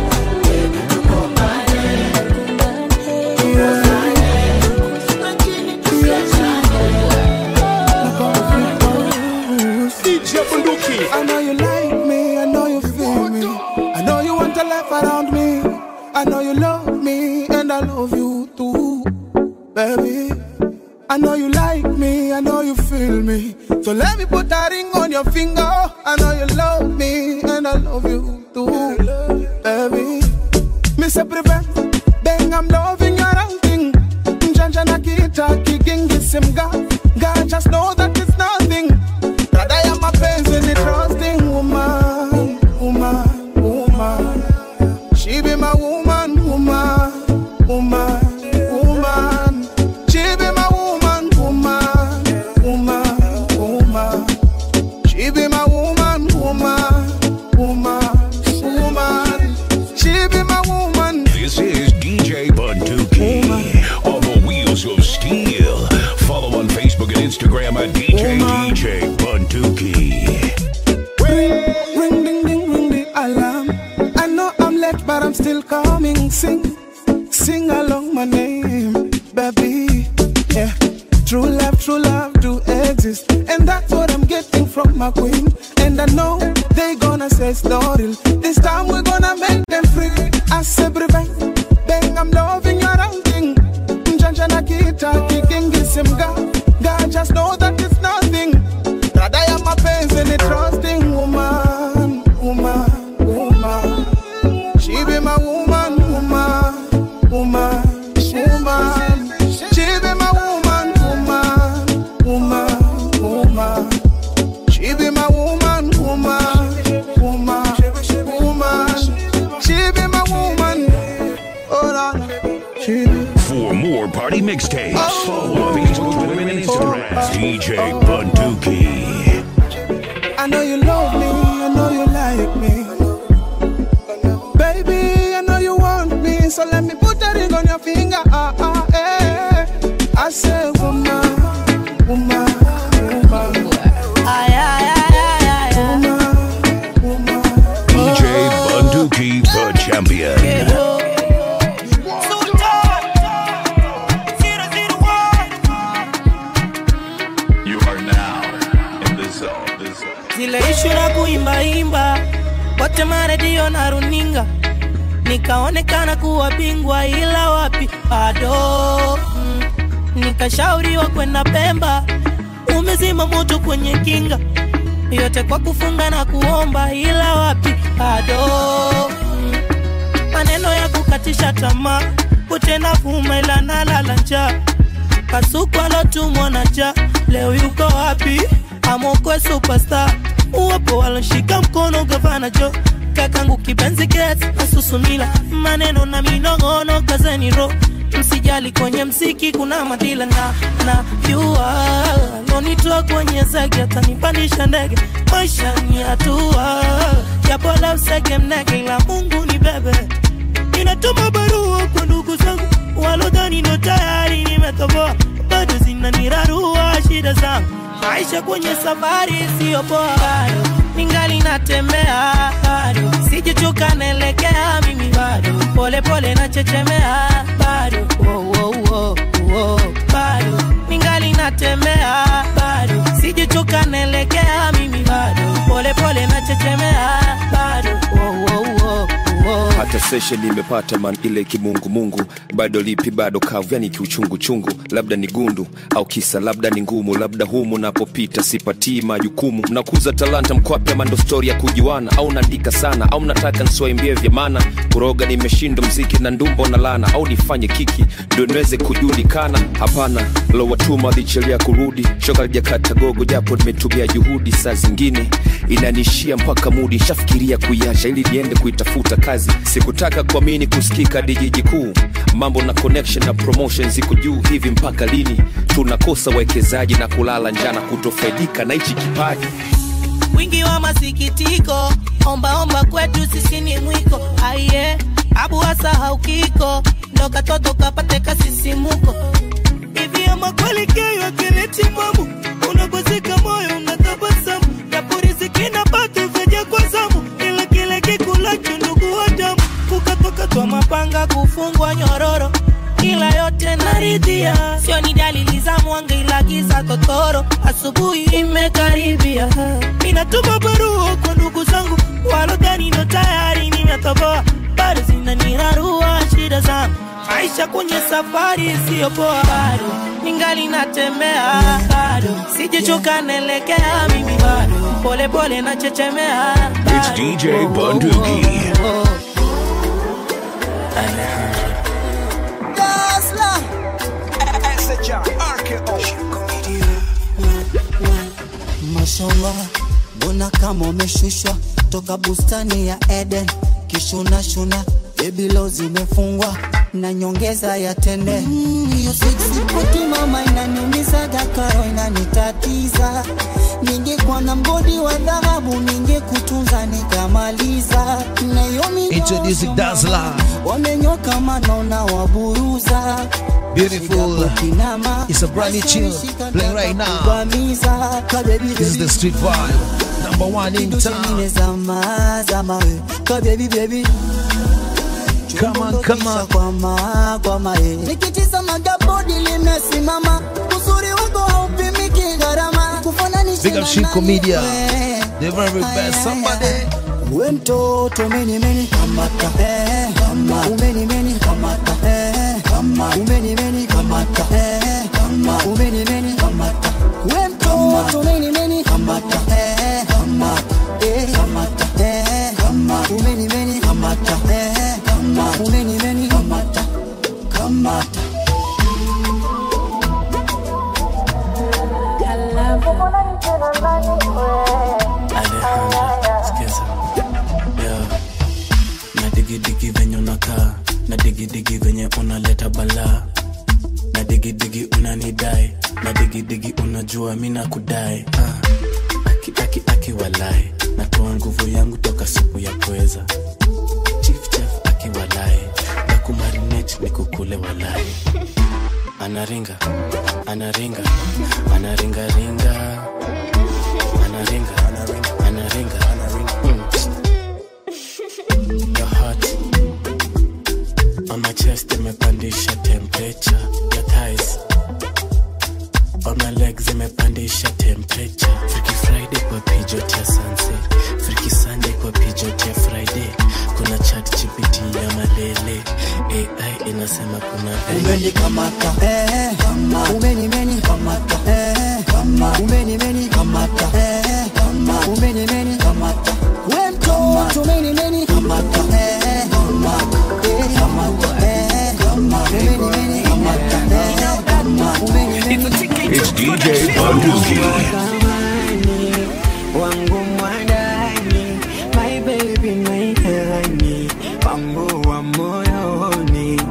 DJ Bunduki. I know you like me, I know you feel me. I know you want to laugh around me. I know you love me, and I love you too, baby. I know you like me, I know you feel me. So let me put that ring on your finger. I know you love me, and I love you too, baby. Mr. Prevent, bang, I'm loving your outing. Njanja na kita, kigingi simga. God just know that it's nothing. Dada ya mapenzi ni trusting woman, woman, woman. She be my woman, woman, woman, woman. She be my woman, woman, woman, woman. She be my woman, woman, woman, woman. She be my woman. This is DJ Bunduki on the wheels of steel. Follow on Facebook and Instagram at DJ DJ Bunduki. Ring ding ding ring the alarm. I know I'm late, but I'm still coming. Sing, sing along my name, baby. Yeah, true love, true love, do And that's what I'm getting from my queen. And I know they gonna say story. This time we're gonna make them free. I say, bang, bang, I'm loving your outing. Mjanja na kita, kikingi simga. God just know that it's nothing. Rada ya mapenzi ni trusting woman, woman, woman. She be my woman, woman, woman, woman. She be my woman, woman, woman, woman. She be my woman, woman, woman, woman. She be my woman. Hold on. She be For more party mixtapes, follow Facebook and Instagram. DJ Bunduki. I know you love me, I know you like me. Baby, I know you want me, so let me put a ring on your finger. Ah, ah, eh. I say, woman, woman, woman. Ay, ay, ay, ay, ay, ay. DJ Bunduki, the champion. You are now in the zone. The zone. zile ishu na kuimbaimba wote maredio na runinga nikaonekana kuwa bingwa ila wapi bado mm. nikashauriwa kwenda pemba umezima moto kwenye kinga yote kwa kufunga na kuomba ila wapi bado mm. maneno ya kukatisha tamaa utenda vuma ila nalala njaa kasuku alotumwa na ja leo yuko wapi amokwe superstar uwapo walonshika mkono gavana jo kakangu kipenzi get asusumila maneno na minong'ono kazeni ro msijali kwenye mziki kuna madila na na jua lonitoa kwenye zege atanipandisha ndege maisha ni hatua japola usege mnege ila mungu ni bebe ninatuma barua kwa ndugu zangu walodhani ndo tayari nimetoboa bado zinanirarua shida zangu maisha kwenye safari siyo poa bado ningali natembea bado sijichoka naelekea mimi bado pole pole nachechemea bado oh, oh, oh, oh, bado ningali natembea bado sijichoka naelekea mimi bado pole pole nachechemea bado oh, oh, oh, oh. hata session imepata man ile kimungumungu bado lipi bado kavu yani kiuchunguchungu labda ni gundu au kisa labda ni ngumu labda humu napopita sipatii majukumu mnakuza talanta mkwapya mando stori ya kujuana au naandika sana au mnataka nsiwaimbie vya maana kuroga nimeshindwa mziki na ndumbo na lana au nifanye kiki ndo niweze kujulikana hapana lowatuma lichelia kurudi shoka lijakata gogo japo nimetumia juhudi saa zingine inanishia mpaka mudi shafikiria kuiacha ili niende kuitafuta kazi sikutaka kuamini kusikika dijiji kuu mambo na connection na promotion ziko juu hivi mpaka lini tunakosa wawekezaji na kulala njana kutofaidika na hichi kipaji wingi wa masikitiko ombaomba kwetu sisi ni mwiko aiye abu wasahau kiko ndo katoto kapate kasisimuko hivi ama kweli keyo akileti mamu unakwazika moyo unatabasamu japo riziki na pato vyaja kwa zamu ila kile kikulacho ndugu wa damu kukatwakatwa mapanga kufungwa nyororo ila yote naridhia sio ni dalili za mwanga ila giza totoro asubuhi imekaribia ninatuma barua kwa ndugu zangu walodhani ndo tayari nimetoboa bado zinanirarua shida zangu maisha kwenye safari isiyopoa bado ningali natembea bado sijechoka naelekea mimi bado pole pole nachechemea It's DJ Bunduki. mashallah mbona kama umeshushwa toka bustani ya eden kishuna shuna bebilo zimefungwa na nyongeza ya tende Mm, hiyo sexy poti mama inaniumizaga karo inanitatiza ningekuwa na mgodi wa dhahabu ningekutunza nikamaliza na hiyo Introducing Dazzler. wamenyoka manona waburuza Beautiful. It's a brand new tune playing right now. This is the street vibe. Number one in town. zama zama we ka baby baby Come on, come on. kwama kwama eh nikitizama gabodi limesimama uzuri wako haupimiki gharama kufana Big up Shiko Media. The very best. Somebody. we mtoto meni meni kamata eh, kama umeni meni kamata eh, kama umeni meni kamata eh, kama umeni meni kamata we mtoto meni meni kamata eh, kama eh, kamata eh, kama umeni meni kamata eh, kama umeni meni kamata kamata Alejandra, sikiza Yo. na digidigi venye unakaa na digidigi venye unaleta balaa na digidigi unanidai na digidigi unajua mi nakudai ah. aki, aki, aki walai natoa nguvu yangu toka supu ya pweza chief chef aki walai na kumarinate ni kukule walai anaringa anaringa anaringaringa anaringa anaringa anaringa mm. Your heart on my chest imepandisha temperature your thighs on my legs imepandisha temperature Freaky Friday kwa pijot ya sunset Freaky Sunday kwa pijot ya Friday kuna chat GPT ya malele AI inasema kuna umeni kamata eh, kama umeni meni kamata eh, kama umeni meni kamata eh, kama umeni meni kamata we mtoto meni meni kamata eh, kama eh, kamata eh, kama umeni meni kamata eh, kama umeni meni It's DJ Bunduki. wangu mwadani my baby my honey wangu wa moyoni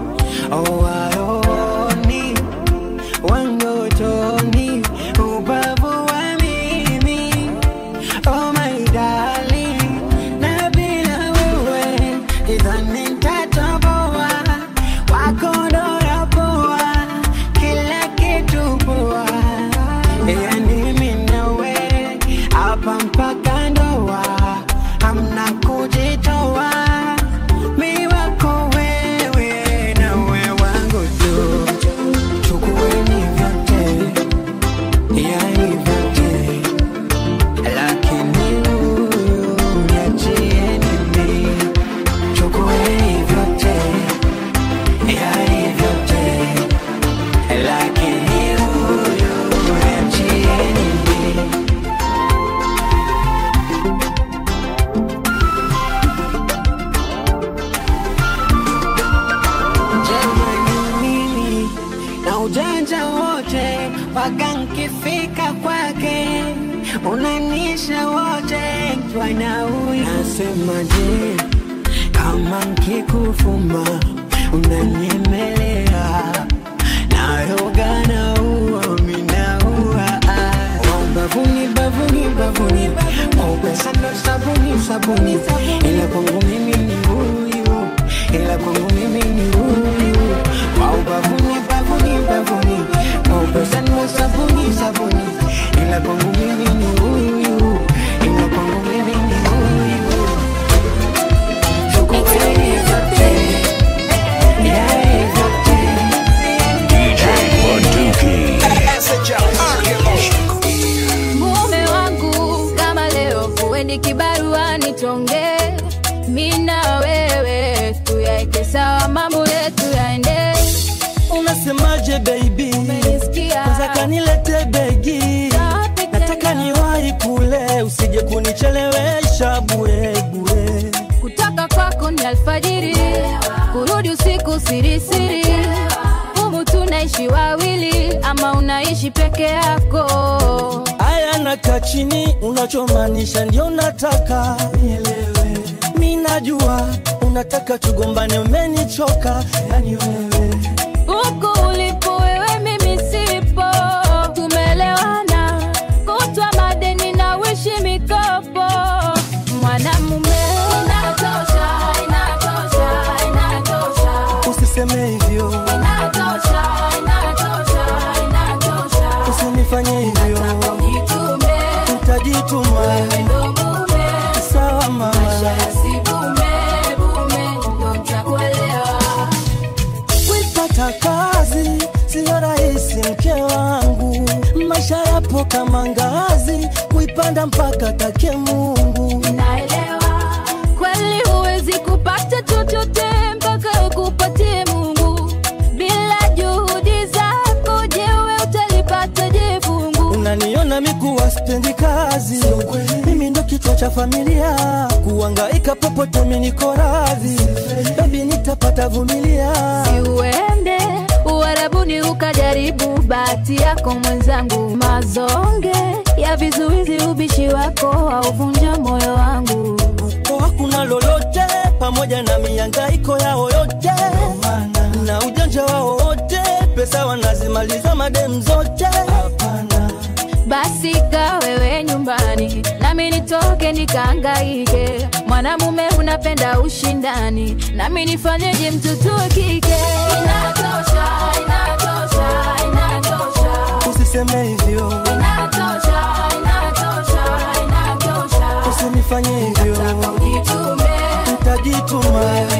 owaoni wangotoni ubavu wa mimi oh my darling na bila wewe idhani nitatoboa wakodora poa kila kitu poa yani mimi nawe hapa mpaka ndoa hamna kujitoa mi wako wewe nawe wangu tu chukueni vyote yani vyote lakini huyu niachieni mi chukueni vyote yani vyote lakini huyu niachieni mi jamani mimi na ujanja wote mpaka nkifika kwake unanisha wote twana huyu nasemaje kama nkikufuma unanyemelea nayoga na uo minaua bavuni bavuni bavuni maupesa ndo sabuni sabuni ila kwangu mimi ni huyu ila kwangu mimi ni huyu kwa ubavuni bavuni bavuni maupesa ndo sabuni sabuni ila kwangu mimi ni huyu ila kwangu mimi ni huyu chukueni vyote yai vyote DJ Bunduki. mume wangu kama leo kuendi kibaruani tonge mina wewe tuyaeke sawa mambo yetu yaende unasemaje baby kwanza kanilete begi nataka niwahi kule usije kunichelewesha bure bure kutoka kwako ni alfajiri kurudi usiku sirisiri humu tunaishi wawili ama unaishi peke yako aya nakaa chini unachomaanisha ndio nataka nielewe mi najua unataka tugombane umenichoka yani wewe huku ulipo wewe mimi sipo tumelewana kutwa madeni na wishi mikopo mwanamume inatosha inatosha inatosha usiseme hivyo inatosha inatosha inatosha usinifanye hivyo jitume utajituma ndo mume sawa mama maisha yasibume bume ndo mtakuelewa kitanda mpaka take Mungu. naelewa kweli huwezi kupata chochote mpaka ukupatie mungu bila juhudi zako jewe utalipata je fungu Unaniona mikuwa spendi kazi, mimi ndo kichwa cha familia, kuangaika popote mimi niko radhi, baby nitapata vumilia. uende uharabuni ukajaribu bahati yako mwenzangu mazonge ya vizuizi ubishi wako hauvunja moyo wangu Kwa hakuna lolote pamoja na miangaiko yao yote na ujanja wao wote, pesa wanazimaliza madem zote. basi ka wewe nyumbani nami nitoke nikaangaike mwanamume unapenda ushindani nami nifanyeje mtoto wa kike inatosha inatosha inatosha Usiseme hivyo, inatosha inatosha inatosha usinifanye hivyo, ujitume nitajituma.